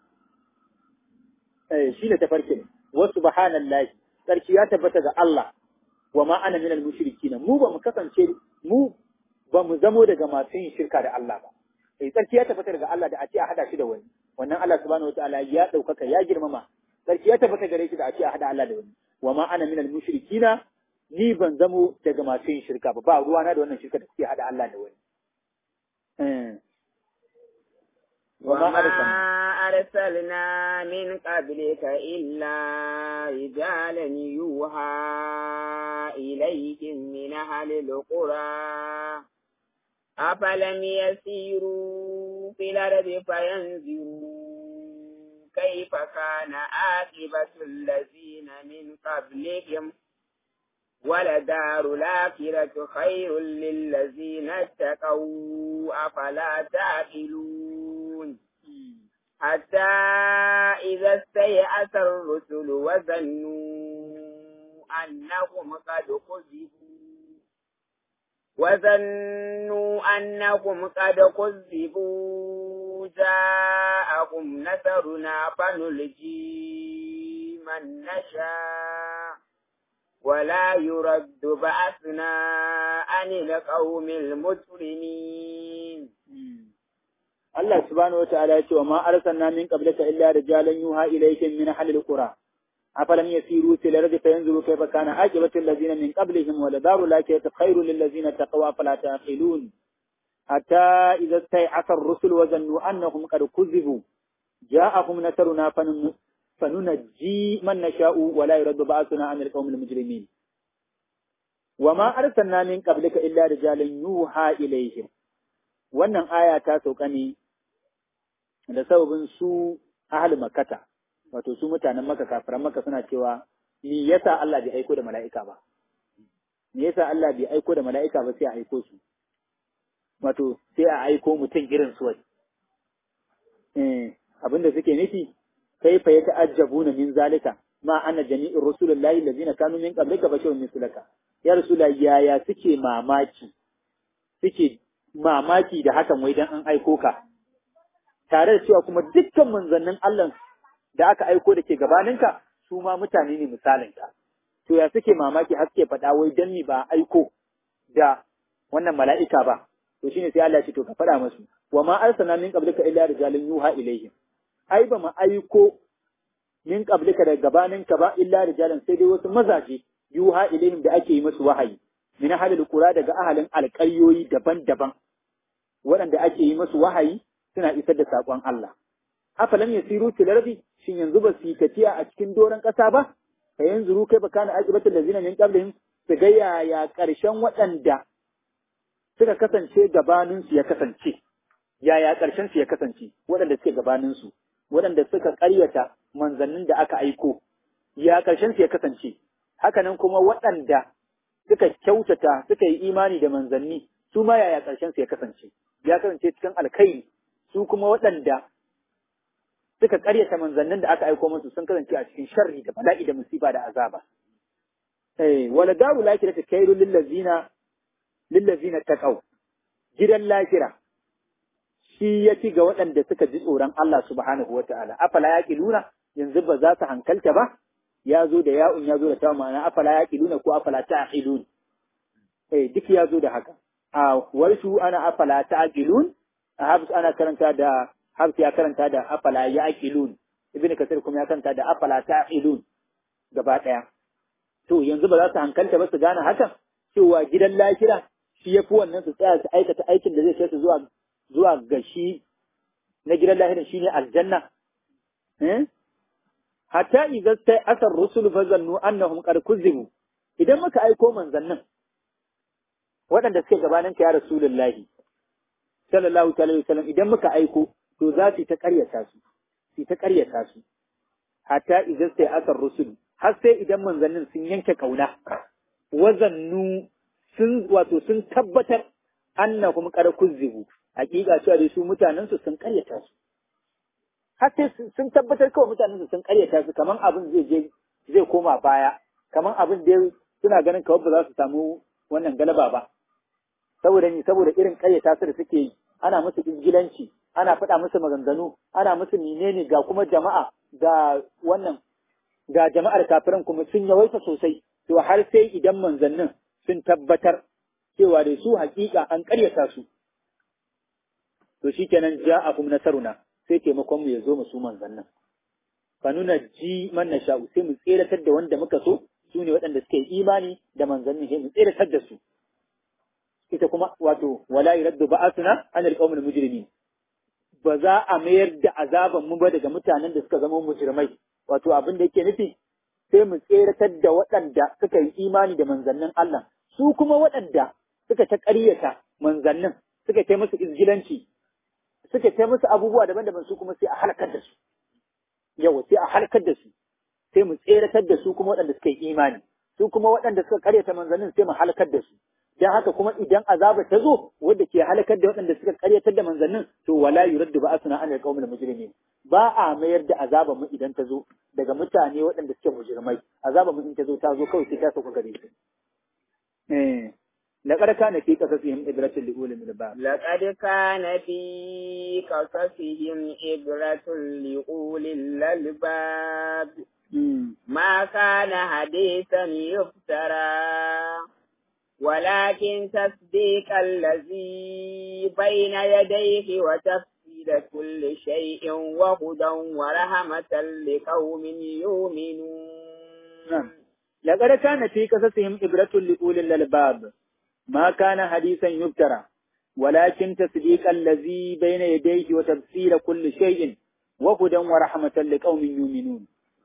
eh shine tafarkin wa subhanallahi sarki ya tabbata ga Allah wa ma ana minal mushrikin mu ba mu kasance mu ba mu zamo daga masu yin shirka da Allah ba eh sarki ya tabbata daga Allah da a ce a hada shi da wani wannan Allah subhanahu wataala ya daukaka ya girmama sarki ya tabbata gare shi da a ce a hada Allah da wani wa ma ana minal mushrikin ni ban zamo daga masu yin shirka ba ba ruwana da wannan shirka da suke hada Allah da wani eh وما أرسلنا من قبلك إلا رجالا يوحى إليهم من أهل القرى أفلم يسيروا في الأرض فينظروا كيف كان عاقبة الذين من قبلهم ولدار الآخرة خير للذين اتقوا أفلا تعقلون حتى إذا استيأس الرسل وظنوا أنهم قد كذبوا وظنوا أنهم قد كذبوا جاءهم نصرنا فنلجي من نشاء ولا يرد بأسنا عن القوم المجرمين Allah subhanahu wataala ya ce wa ma arsalna min qablika illa rijalan yuha ilayhim min ahli alqura afalam yasiru fil ardi fayanzuru kayfa kana aqibatu allazina min qablihim wa ladaru lakayta khairul lil ladzina taqaw afala taqilun hatta idza stay'asa ar-rusul wa zannu annahum qad kuzibu ja'ahum nasruna fanunajji man nasha'u wa la yuraddu ba'suna 'anil qawmil mujrimin wa ma arsalna min qablika illa rijalan yuha ilayhim wannan aya ta sauka ne da sababin su ahli makata wato su mutanen maka kafiran maka suna cewa me yasa Allah bai aiko da mala'ika ba me yasa Allah bai aiko da mala'ika ba sai a aiko su wato sai a aiko mutum irin su wai eh abinda suke nufi kaifa ya ta'ajjabuna min zalika ma anna jami'ir rusulullahi allazina kanu min qablika basharun mislaka ya rasulullahi yaya suke mamaki suke mamaki da hakan wai dan an aiko ka tare da cewa kuma dukkan manzannin Allah da aka aiko da ke gabaninka su ma mutane ne misalinka to ya suke mamaki har suke faɗa wai dan ni ba aiko da wannan mala'ika ba to shine sai Allah ya ce to ka faɗa musu wa ma arsalna min qablika illa rijalun yuha ilaihim ai ba mu aiko min qablika da gabaninka ba illa rijalan sai dai wasu mazaje yuha ilaihim da ake yi musu wahayi min halil qura daga ahalin alƙaryoyi daban-daban waɗanda ake yi musu wahayi suna isar da saƙon Allah afalam yasiru fil ardi shin yanzu ba su yi tafiya a cikin doron ƙasa ba fa yanzuru kai baka na aqibatul lazina min qablihim su ga yaya ƙarshen waɗanda suka kasance gabanin su ya kasance yaya ƙarshen su ya kasance waɗanda suke gabanin su waɗanda suka ƙaryata manzannin da aka aiko ya ƙarshen su ya kasance hakanan kuma waɗanda suka kyautata suka yi imani da manzanni su ma yaya ƙarshen su ya kasance ya kasance cikin alkhairi su kuma waɗanda suka ƙaryata manzannin da aka aiko musu sun kasance a cikin sharri da bala'i da musiba da azaba eh wala daru lakira ta kairu lillazina lillazina taqaw gidan lakira shi ya ci ga waɗanda suka ji tsoron Allah subhanahu wata'ala afala yaqiluna yanzu ba za su hankalta ba ya zo da ya'un ya zo da ta ma'ana afala yaqiluna ko afala ta'qilun eh duk ya zo da haka a warshu ana afala ta'qilun a habs ana karanta da habs ya karanta da afala yaqilun ibnu kasir kuma ya karanta da afala ta'qilun gaba daya to yanzu ba za su hankalta ba su gane hakan cewa gidan lahira shi yafi wannan su tsaya su aikata aikin da zai kai su zuwa zuwa ga shi na gidan lahirin shine aljanna eh hatta idza sai asar rusul fa zannu annahum qad kuzibu idan muka aiko manzannin waɗanda suke gabanin ka ya rasulullahi sallallahu alaihi wasallam idan muka aiko to za su ta ƙaryata su su ta ƙaryata su hatta idza sai asar rusul har sai idan manzannin sun yanke kauna wazannu sun wato sun tabbatar annahum qad kuzibu hakika cewa dai su mutanen su sun ƙaryata su har sai sun tabbatar kawai mutanen su sun ƙaryata su kaman abin zai je zai koma baya kaman abin da suna ganin kawai ba za su samu wannan galaba ba saboda ni saboda irin ƙaryata su da suke yi ana musu ingilanci ana faɗa musu maganganu ana musu menene ga kuma jama'a ga wannan ga jama'ar kafirin kuma sun yawaita sosai to har sai idan manzannin sun tabbatar cewa da su hakika an ƙaryata su to shikenan ja'akum nasaruna sai taimakon mu ya zo mu su manzannin fa nuna ji man nasha'u sai mu tseratar da wanda muka so su ne waɗanda suke imani da manzannin sai mu tseratar da su ita kuma wato wala yuraddu ba'athuna anil qawmil mujrimin ba za a mayar da azaban mu ba daga mutanen da suka zama mujrimai wato abin da yake nufi sai mu tseratar da waɗanda suka yi imani da manzannin Allah su kuma waɗanda suka ta ƙaryata manzannin suka kai musu izgilanci suka kai musu abubuwa daban-daban su kuma sai a halakar da su yawa sai a halakar da su sai mu tseratar da su kuma waɗanda suka yi imani su kuma waɗanda suka ƙaryata manzannin sai mu halakar da su dan haka kuma idan azaba ta zo wanda ke halakar da waɗanda suka ƙaryatar da manzannin to wala yuraddu ba'asuna an alqawmil mujrimin ba a mayar da azaba mu idan ta zo daga mutane waɗanda suke mujrimai azaba mu in ta zo ta zo kawai sai ta sauka gare su eh لقد كان في قصصهم إبرة لأولي الألباب لقد كان في قصصهم إبرة لأولي الألباب ما كان حديثا يفترى ولكن تصديق الذي بين يديه وتفصيل كل شيء وهدى ورحمة لقوم يؤمنون لقد كان في قصصهم إبرة لأولي الألباب ما كان حديثا يفترى ولكن تصديق الذي بين يديه وتفسير كل شيء وهدى ورحمة لقوم يؤمنون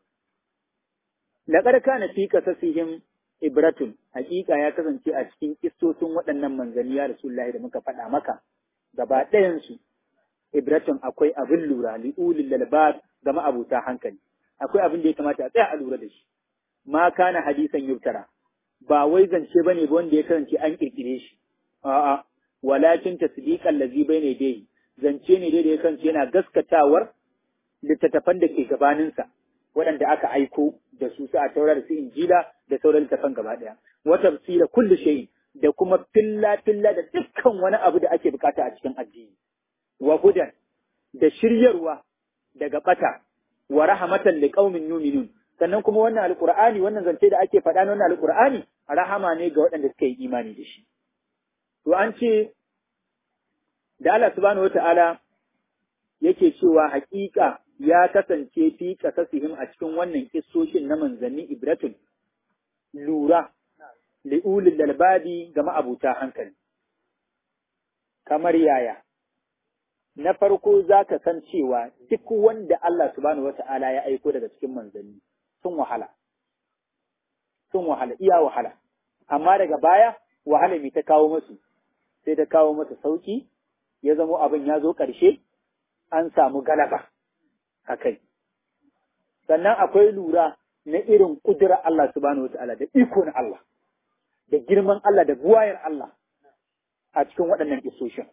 لقد كان في قصصهم ibratun hakika ya kasance a cikin kistosin waɗannan manzanni ya rasulullahi da muka faɗa maka gaba ɗayansu ibratun akwai abin lura li'ulil lalbab ga ma'abuta hankali akwai abin da ya kamata a tsaya a lura da shi ma kana hadisan yubtara ba wai zance bane ba wanda ya kasance an kirkire shi a'a walakin tasdiqan ladhi bayna yadayhi zance ne da ya kance yana gaskatawar littattafan da ke gabaninsa waɗanda aka aiko da su su a taura da su injila da sauran littattafan gaba ɗaya wa tafsira kulli shay da kuma filla filla da dukkan wani abu da ake bukata a cikin addini wa hudan da shiryarwa daga bata wa rahmatan liqaumin yu'minun sannan kuma wannan alqur'ani wannan zance da ake faɗa na wannan alqur'ani rahama ne ga waɗanda suka yi imani da shi to an ce da Allah subhanahu wata'ala yake cewa haƙiƙa ya kasance fi kasasihim a cikin wannan kissoshin na manzanni ibratun lura li'ulil lalbabi ga ma'abuta hankali kamar yaya na farko za ka san cewa duk wanda Allah subhanahu wata'ala ya aiko daga cikin manzanni sun wahala sun wahala iya wahala amma daga baya wahala mai ta kawo masu sai ta kawo masa sauki ya zamo abin ya zo ƙarshe an samu galaba a kai. Sannan akwai lura na irin ƙudurar Allah subhanahu wata'ala da iko na Allah, da girman Allah da buwayar Allah a cikin waɗannan isoshin.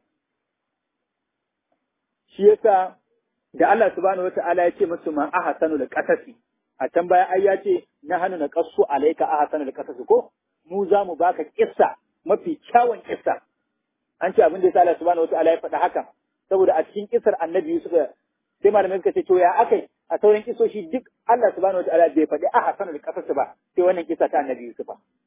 Shi yasa da Allah subhanahu wata'ala ya ce musu ma aha sanu da ƙasasi, a can baya ai ya ce na hannu na ƙasu alaika aha sanu da ƙasasi ko mu za mu baka kissa mafi kyawun kissa an ce abin da yasa Allah subhanahu wataala ya faɗa haka saboda a cikin kisar annabi Yusuf sai malamai suka ce to ya akai a sauran kisoshi duk Allah subhanahu wataala bai faɗi a hasanul qasas ba sai wannan kisa ta annabi Yusuf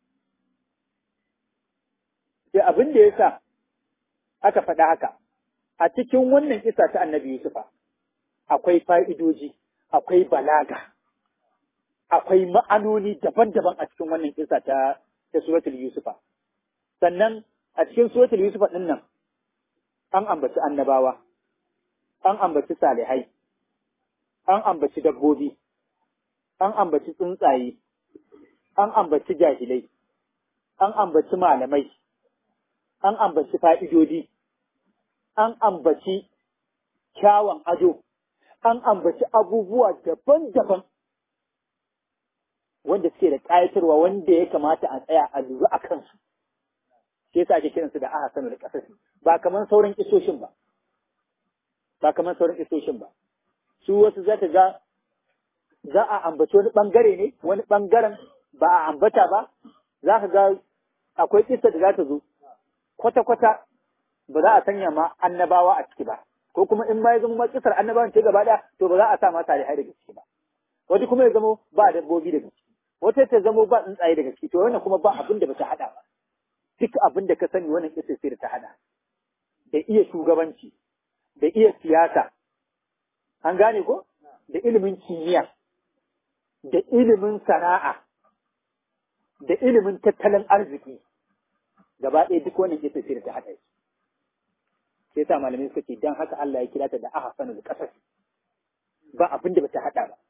sai abin da yasa aka faɗa haka a cikin wannan kisa ta annabi Yusuf akwai fa'idoji akwai balaga akwai ma'anoni daban-daban a cikin wannan kisa ta ta suratul Yusufa sannan a cikin suratul Yusuf din nan an ambaci annabawa, an ambaci salihai, an ambaci dabbobi, an ambaci tsuntsaye, an ambaci jahilai, an ambaci malamai, an ambaci fa'idodi, an ambaci kyawun ado, an ambaci abubuwa daban-daban wanda suke da ƙayatarwa wanda ya kamata a tsaya a lura a kansu. shi yasa ake kiransu da aha sanu da kasasi ba kamar sauran kisoshin ba ba kamar sauran kisoshin ba su wasu za ka ga za a ambaci wani bangare ne wani bangaren ba a ambata ba za ka ga akwai kisa da za ta zo kwata-kwata ba za a sanya ma annabawa a ciki ba ko kuma in ma ya zama kisar annabawan ce gaba daya to ba za a sa ma salihai daga ciki ba wata kuma ya zama ba dabbobi daga ciki wata ta zama ba tsuntsaye daga ciki to wannan kuma ba abin da ba ta hada ba duk abin da ka sani wannan kisa sai da ta hada da iya shugabanci da iya siyasa an gane ko da ilimin kimiyya da ilimin sana'a da ilimin tattalin arziki gaba ɗaya duk wannan kisa sai da ta hada shi sai sa malamai suka ce dan haka Allah ya kira ta da ahsanul qasas ba abin da bata hada ba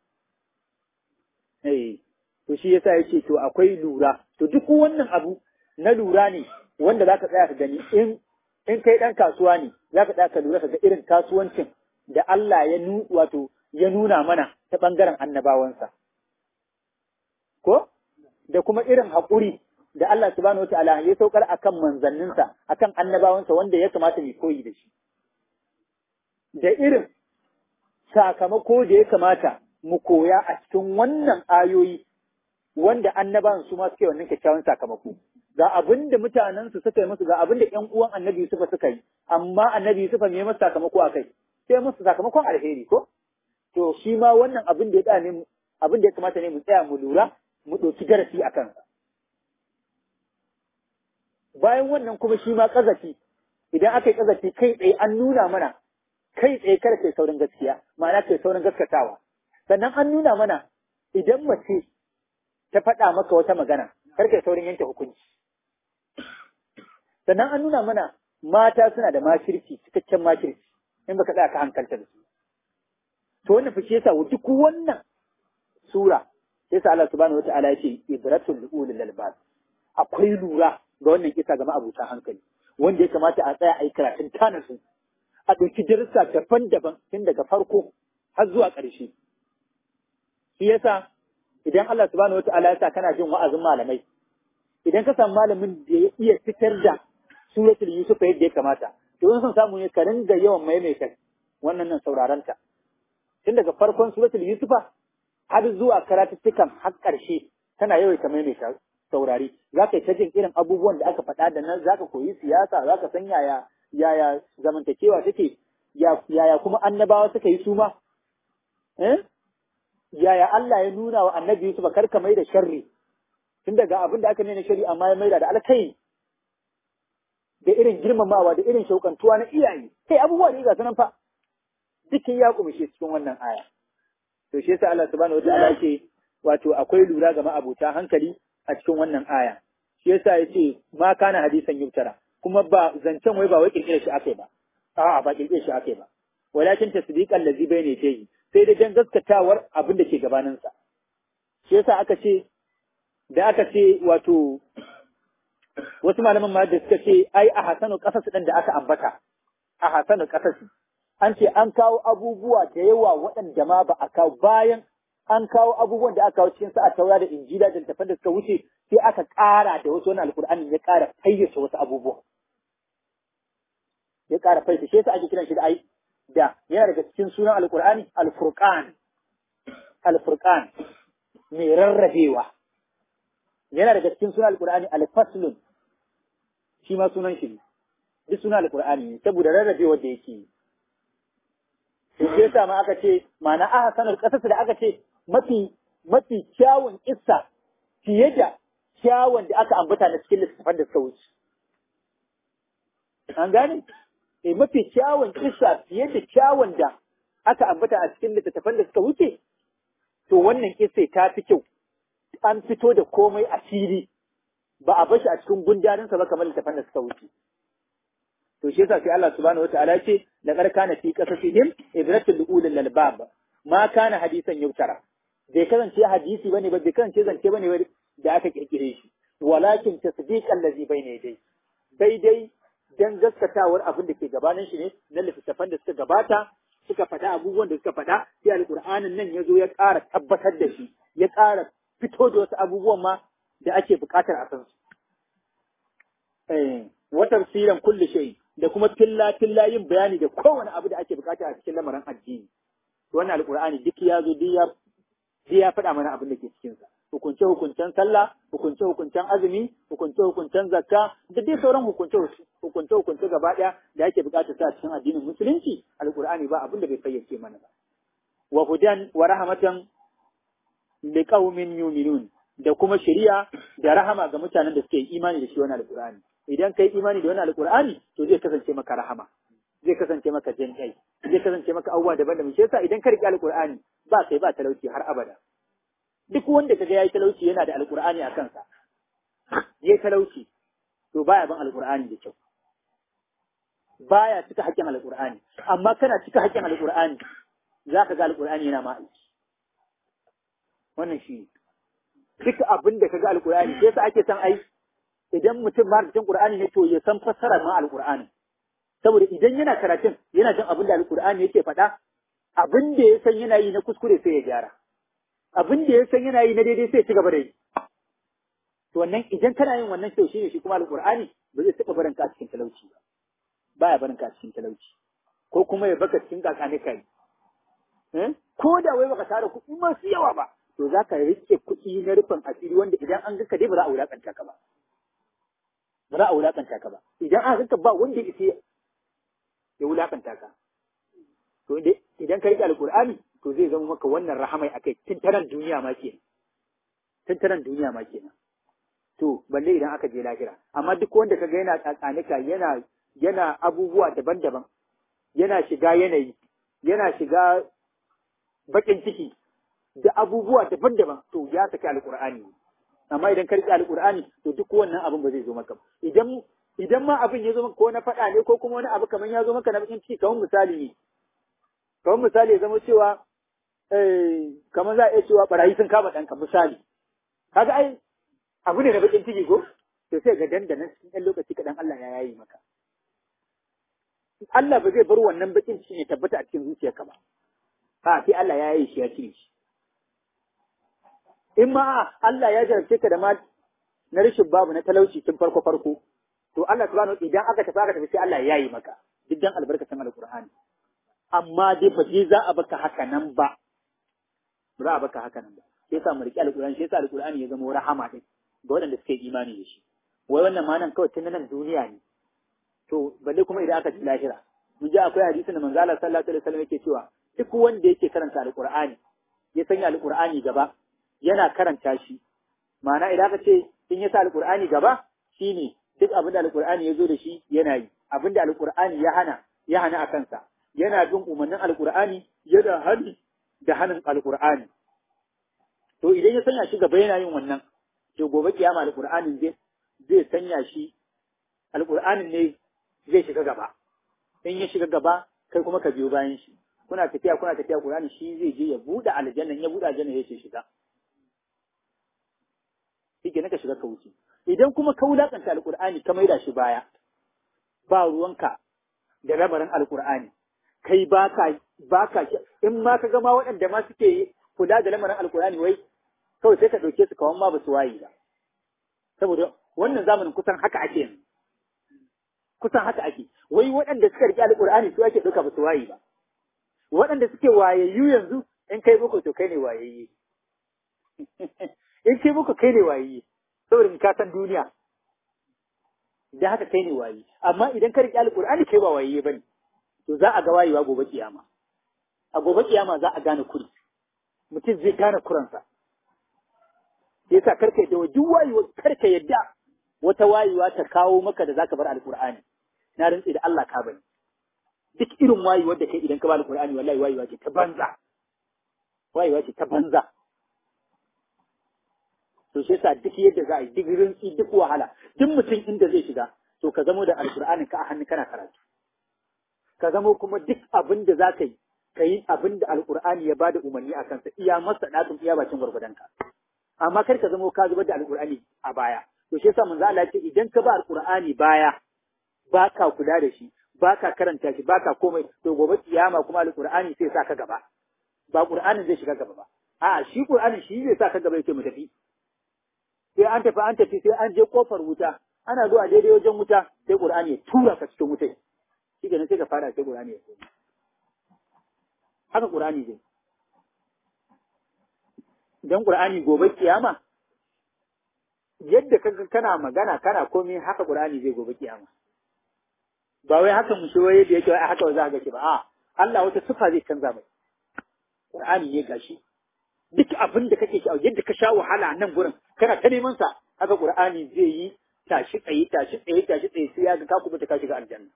eh to shi yasa yake to akwai lura to duk wannan abu na lura ne wanda zaka tsaya ka gani in in kai dan kasuwa ne zaka tsaya ka lura ka ga irin kasuwancin da Allah ya nu wato ya nuna mana ta bangaren annabawansa ko da kuma irin haƙuri da Allah subhanahu wataala ya saukar akan manzanninsa akan annabawansa wanda ya kamata mu koyi da shi da irin sakamako da ya kamata mu koya a cikin wannan ayoyi wanda annabawan su ma suke wannan kyakkyawan sakamako ga abin da mutanensu suka yi musu ga abin da ƴan uwan annabi Yusufa suka yi amma annabi Yusufa me masa sakamako a kai sai musu sakamakon alheri ko to shi ma wannan abin da ya tsaya ne abin da ya kamata ne mu tsaya mu lura mu ɗauki darasi a kansa bayan wannan kuma shi ma ƙazafi idan aka yi ƙazafi kai tsaye an nuna mana kai tsaye kada kai saurin gaskiya ma'ana kai saurin gaskatawa sannan an nuna mana idan mace ta faɗa maka wata magana kar kai saurin yanke hukunci sannan an nuna mana mata suna da makirci cikakken makirci in baka tsaya ka hankalta da su to wannan fice yasa duk wannan sura sai sa Allah subhanahu wataala ya ce ibratul ulil albab akwai lura ga wannan kisa ga ma'abuta hankali wanda ya kamata a tsaya a yi karatun tana su a ɗauki darussa daban-daban tun daga farko har zuwa ƙarshe shi yasa idan Allah subhanahu wataala ya sa kana jin wa'azin malamai idan ka samu malamin da ya iya fitar da suratul yusuf yadda ya kamata to in son samu ne ka ringa yawan maimaita wannan nan saurarenta tun daga farkon suratul yusufa har zuwa karatuttukan har ƙarshe tana yawaita maimaita saurari za ka yi ta jin irin abubuwan da aka faɗa da nan za ka koyi siyasa za ka san yaya yaya zamantakewa take yaya kuma annabawa suka yi suma eh yaya Allah ya nuna wa annabi Yusuf kar ka mai da sharri tun daga abin da aka nuna sharri amma ya maida da alkai da irin girmamawa da irin shaukantuwa na iyaye kai abubuwa ne ga sanan fa dukkan ya kumishe cikin wannan aya to shi yasa Allah subhanahu wataala ce wato akwai lura ga ma'abuta hankali a cikin wannan aya shi yasa yace ma kana hadisan yubtara kuma ba zancen wai ba wai kirkire shi akai ba a'a ba kirkire shi akai ba walakin tasdiqan ladzi bayna yadayhi sai da dan gaskatawar abin da ke gabanin sa shi yasa aka ce da aka ce wato wasu malaman ma da suka ce ai a hasanu kasas din da aka ambata a hasanu kasas an ce an kawo abubuwa da yawa waɗanda ma ba a kawo bayan an kawo abubuwan da aka kawo cikin sa a taura da injila da littafan da suka wuce sai aka ƙara da wasu wani alƙur'ani ya ƙara fayyace wasu abubuwa ya ƙara fayyace shi yasa ake kiran shi da ai da yana daga cikin sunan alƙur'ani alfurqan alfurqan mai rarrabewa yana daga cikin sunan alƙur'ani alfaslun shi ma sunan shi ne duk sunan alƙur'ani ne saboda rarrabewar da yake yi to shi yasa ma aka ce ma'ana aka sanar kasarsa da aka ce mafi mafi kyawun kissa fiye da kyawun da aka ambata na cikin littattafan da suka wuce an gane eh mafi kyawun kissa fiye da kyawun da aka ambata a cikin littattafan da suka wuce to wannan kissa ta fi kyau an fito da komai a fili ba a bashi a cikin gundarinsa ba kamar littattafan da suka wuce to shi yasa sai Allah subhanahu wataala ce laqad kana fi qasasihim ibratul ulul albab ma kana hadisan yutara bai kasance hadisi bane ba bai kasance zance bane ba da aka kirkire shi walakin tasdiqan ladhi bayna yadayhi daidai dan gaskatawar abin da ke gabanin shi ne na littattafan da suka gabata suka faɗa abubuwan da suka faɗa sai alqur'anin nan ya zo ya ƙara tabbatar da shi ya ƙara fito da wasu abubuwan ma da ake buƙatar a san su eh wa tafsiran kulli shay da kuma filla filla yin bayani da kowane abu da ake bukata a cikin lamarin addini wannan alqur'ani duk ya zo duk ya duk ya faɗa mana abin da ke cikin sa hukunce hukuncen sallah hukunce hukuncen azumi hukunce hukuncen zakka da dai sauran hukunce hukunce hukunce gaba ɗaya da ake bukata sa cikin addinin musulunci alqur'ani ba abin da bai fayyace mana ba wa hudan wa rahmatan liqaumin yu'minun da kuma shari'a da rahama ga mutanen da suke imani da shi wannan alqur'ani idan kai imani da wannan alqur'ani to zai kasance maka rahama zai kasance maka jin kai zai kasance maka abubuwa daban-daban shi yasa idan ka riƙe alqur'ani ba kai ba talauci har abada duk wanda kaga yayi talauci yana da alqur'ani a kansa yayi talauci to baya ban alqur'ani da kyau baya cika haƙƙin alqur'ani amma kana cika haƙƙin alqur'ani zaka ga alqur'ani yana ma aiki wannan shi duk abin da kaga alqur'ani sai yasa ake son ai idan mutum ma cikin Qur'ani ne to ya san fassarar ma alqur'ani saboda idan yana karatun yana jin abin da alqur'ani yake faɗa abin da ya san yana yi na kuskure sai ya gyara abin da ya san yana yi na daidai sai ya ci gaba da yi to wannan idan kana yin wannan kyau shine shi kuma alqur'ani ba zai taɓa barin ka cikin talauci ba baya barin ka cikin talauci ko kuma ya baka cikin kakane kai ko da wai baka tara kuɗi masu yawa ba to za ka rike kuɗi na rufin asiri wanda idan an ga ka dai ba za a wulaƙanta ka ba ba za a wulaƙanta ka ba idan aka ganka ba wanda ya ce ya wulaƙanta ka to idan ka riƙe alƙur'ani to zai zama maka wannan rahamai akai tun taran duniya ma kenan tun taran duniya ma kenan to balle idan aka je lahira amma duk wanda kaga yana tsatsanika yana yana abubuwa daban-daban yana shiga yanayi yana shiga baƙin ciki da abubuwa daban-daban to ya saki alƙur'ani amma idan ka riƙe alƙur'ani to duk wannan abin ba zai zo maka idan idan ma abin ya zo maka ko na faɗa ne ko kuma wani abu kamar ya zo maka na bakin ciki kamar misali ne kamar misali ya zama cewa eh kamar za a iya cewa barayi sun kama ɗanka misali kaga ai abu ne na bakin ciki ko to sai ga dandanan cikin ɗan lokaci kaɗan Allah ya yayi maka Allah ba zai bar wannan bakin ciki ne tabbata a cikin zuciyarka ba a sai Allah ya yayi shi ya cire shi in ma Allah ya jarabce ka da ma na rashin babu na talauci tun farko farko to Allah subhanahu idan aka tafi aka tafi sai Allah ya yi maka duk dan albarkacin alqur'ani amma dai ba dai za a baka haka nan ba ba za a baka haka nan ba sai sa mu riƙe alqur'ani sai sa alqur'ani ya zama rahama din ga waɗanda suke imani da shi wai wannan ma nan kawai tun nan duniya ne to balle kuma idan aka ji lahira mun ji akwai hadisi da manzo Allah sallallahu alaihi wasallam yake cewa duk wanda yake karanta alqur'ani ya sanya alqur'ani gaba yana karanta shi ma'ana idan aka ce in ya sa alqur'ani gaba shine duk abin da alqur'ani ya zo da shi yana yi abin da alqur'ani ya hana ya hana a kansa yana bin umarnin alqur'ani yana hani da hanin alqur'ani to idan ya sanya shi gaba yana yin wannan to gobe kiyama alqur'anin zai zai sanya shi alqur'anin ne zai shiga gaba in ya shiga gaba kai kuma ka biyo bayan shi kuna tafiya kuna tafiya Qur'ani shi zai je ya bude aljanna ya bude aljanna ya ce shiga shike naka shiga ka wuce idan kuma ka wulakanta alqur'ani ka maida shi baya ba ruwanka da rabarin alqur'ani kai baka baka in ma ka ga ma waɗanda ma suke kula da lamarin alqur'ani wai kawai sai ka dauke su kawan ma ba su wayi ba saboda wannan zamanin kusan haka ake yanzu kusan haka ake wai waɗanda suka riƙe alƙur'ani su ake ɗauka ba su waye ba waɗanda suke wayayyu yanzu in kai boko to kai ne wayayye in kai boko kai ne wayayye saboda in ka san duniya idan haka kai ne waye amma idan ka riƙe alƙur'ani kai ba wayayye bane to za a ga wayewa gobe kiyama a gobe kiyama za a gane kuri mutum zai gane kuransa yasa karka yadda duk wayewa karka yadda wata wayewa ta kawo maka da zaka bar alƙur'ani na rantsi da Allah ka bani duk irin wayewar da kai idan ka ba alƙur'ani wallahi wayewa ce ta banza wayewa ce ta banza to shi yasa duk yadda za a yi duk rintsi duk wahala duk mutum inda zai shiga to ka zamo da alƙur'anin ka a hannu kana karatu ka zamo kuma duk abin da za ka yi ka yi abin da alƙur'ani ya bada umarni a kansa iya masa ɗakin iya bakin gwargwadonka amma kar ka zamo ka zubar da alƙur'ani a baya to shi yasa manzo Allah ya ce idan ka ba alƙur'ani baya ba ka kula da shi ba ka karanta shi ba ka komai to gobe kiyama kuma alƙur'ani sai sa ka gaba ba ƙur'anin zai shiga gaba ba a'a shi ƙur'anin shi zai sa ka gaba yake mu tafi sai an tafi an tafi sai an je kofar wuta ana zuwa daidai wajen wuta sai ƙur'ani ya tura ka cikin wutai shi kenan sai ka fara sai ƙur'ani ya koma haka ƙur'ani zai dan ƙur'ani gobe kiyama yadda kaga kana magana kana komai haka ƙur'ani zai gobe kiyama ba wai haka mu shiwo yadda yake ai haka za ga shi ba a Allah wata sifa zai canza mai Qur'ani ne gashi duk abin da kake sha'awa yadda ka sha wahala nan gurin kana ta neman sa haka Qur'ani zai yi tashi tsaye tashi tsaye tashi tsaye sai ya ga ka kuma ka shiga aljanna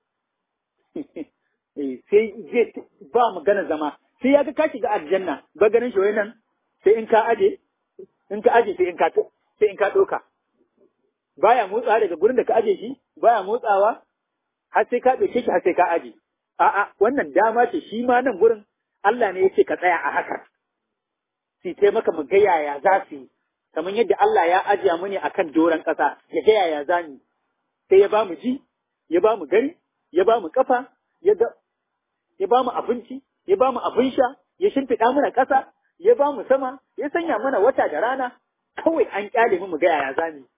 eh sai zai ba magana zama sai ya ga ka shiga aljanna ba ganin shi nan sai in ka aje in ka aje sai in ka sai in ka doka baya motsawa daga gurin da ka aje shi baya motsawa har sai ka ɗauke shi har sai ka aje. A'a, wannan dama ce shi ma nan gurin Allah ne ya ce ka tsaya a haka. Si sai maka mu ga yaya za su yi, kamar yadda Allah ya ajiya mu ne a kan doron ƙasa, ya ga yaya za mu Sai ya ba mu ji, ya ba mu gari, ya ba mu ƙafa, ya ba mu abinci, ya ba mu abin sha, ya shimfiɗa mana ƙasa, ya ba mu sama, ya sanya mana wata da rana, kawai an ƙyale mu mu ga yaya za mu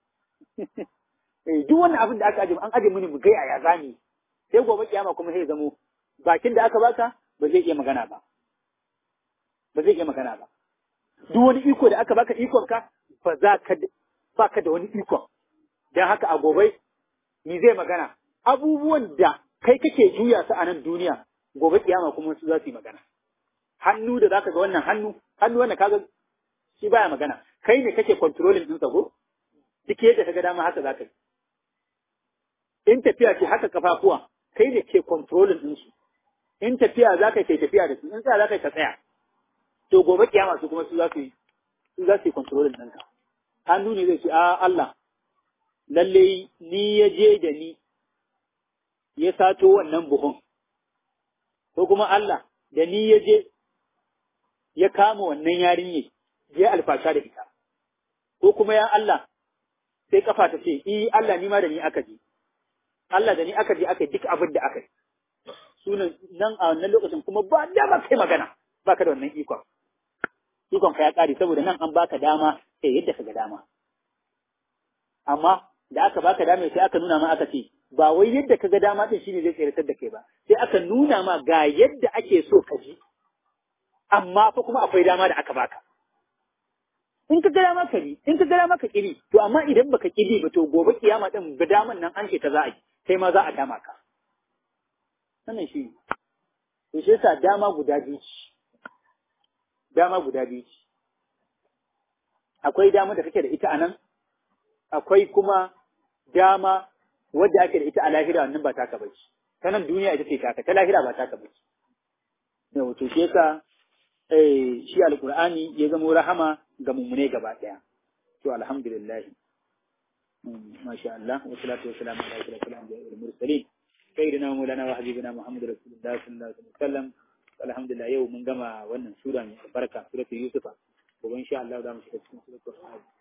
duk wannan abin da aka aje an aje mini mu ga yaya zani sai gobe kiyama kuma sai zamo bakin da aka baka ba zai iya magana ba ba zai iya magana ba duk wani iko da aka baka ikon ka ba za ka baka da wani ikon dan haka a gobe ni zai magana abubuwan da kai kake juya su a nan duniya gobe kiyama kuma su za su yi magana hannu da zaka ga wannan hannu hannu wannan kaga shi baya magana kai ne kake controlling din sa ko duk yadda kaga dama haka zaka yi in tafiya ce haka kafafuwa kai ne ke controlling din su in tafiya za ka kai tafiya da su in tsaya za ka ka tsaya to gobe kiyama su kuma su za su yi su za su yi controlling ɗinka hannu ne zai ce a Allah lalle ni ya je da ni ya sato wannan buhun ko kuma Allah da ni ya je ya kama wannan yarinye ya alfasha da ita ko kuma ya Allah sai kafa ta ce i Allah ni ma da ni aka je Allah da ni aka je aka yi duk abin da aka yi. Sunan nan a wannan lokacin kuma ba dama kai magana, ba ka da wannan ikon. Ikon ka ya ƙare saboda nan an baka dama sai yadda ka ga dama. Amma da aka baka dama sai aka nuna ma aka ce, ba wai yadda ka ga dama din shine zai tsiratar da kai ba sai aka nuna ma ga yadda ake so ka ji amma fa kuma akwai dama da aka baka in ka ga dama ka bi in ka ga dama ka kiri to amma idan baka kiri ba to gobe kiyama din ga daman nan an ce ta za a yi kai ma za a dama ka wannan shi to shi yasa dama guda biyu ce dama guda biyu ce akwai dama da kake da ita anan akwai kuma dama wadda ake da ita a lahira wannan ba taka bace ta nan duniya ita ce taka ta lahira ba taka bace da wato shi yasa eh shi alqur'ani ya zama rahama ga mummune gaba daya to alhamdulillah masha Allah wa salatu wa salam ala ashrafil anbiya'i wal mursalin sayyidina maulana wa habibina muhammad rasulullah sallallahu alaihi wasallam alhamdulillah yau mun gama wannan sura mai albarka suratul yusufa gobe insha Allah za mu shiga cikin suratul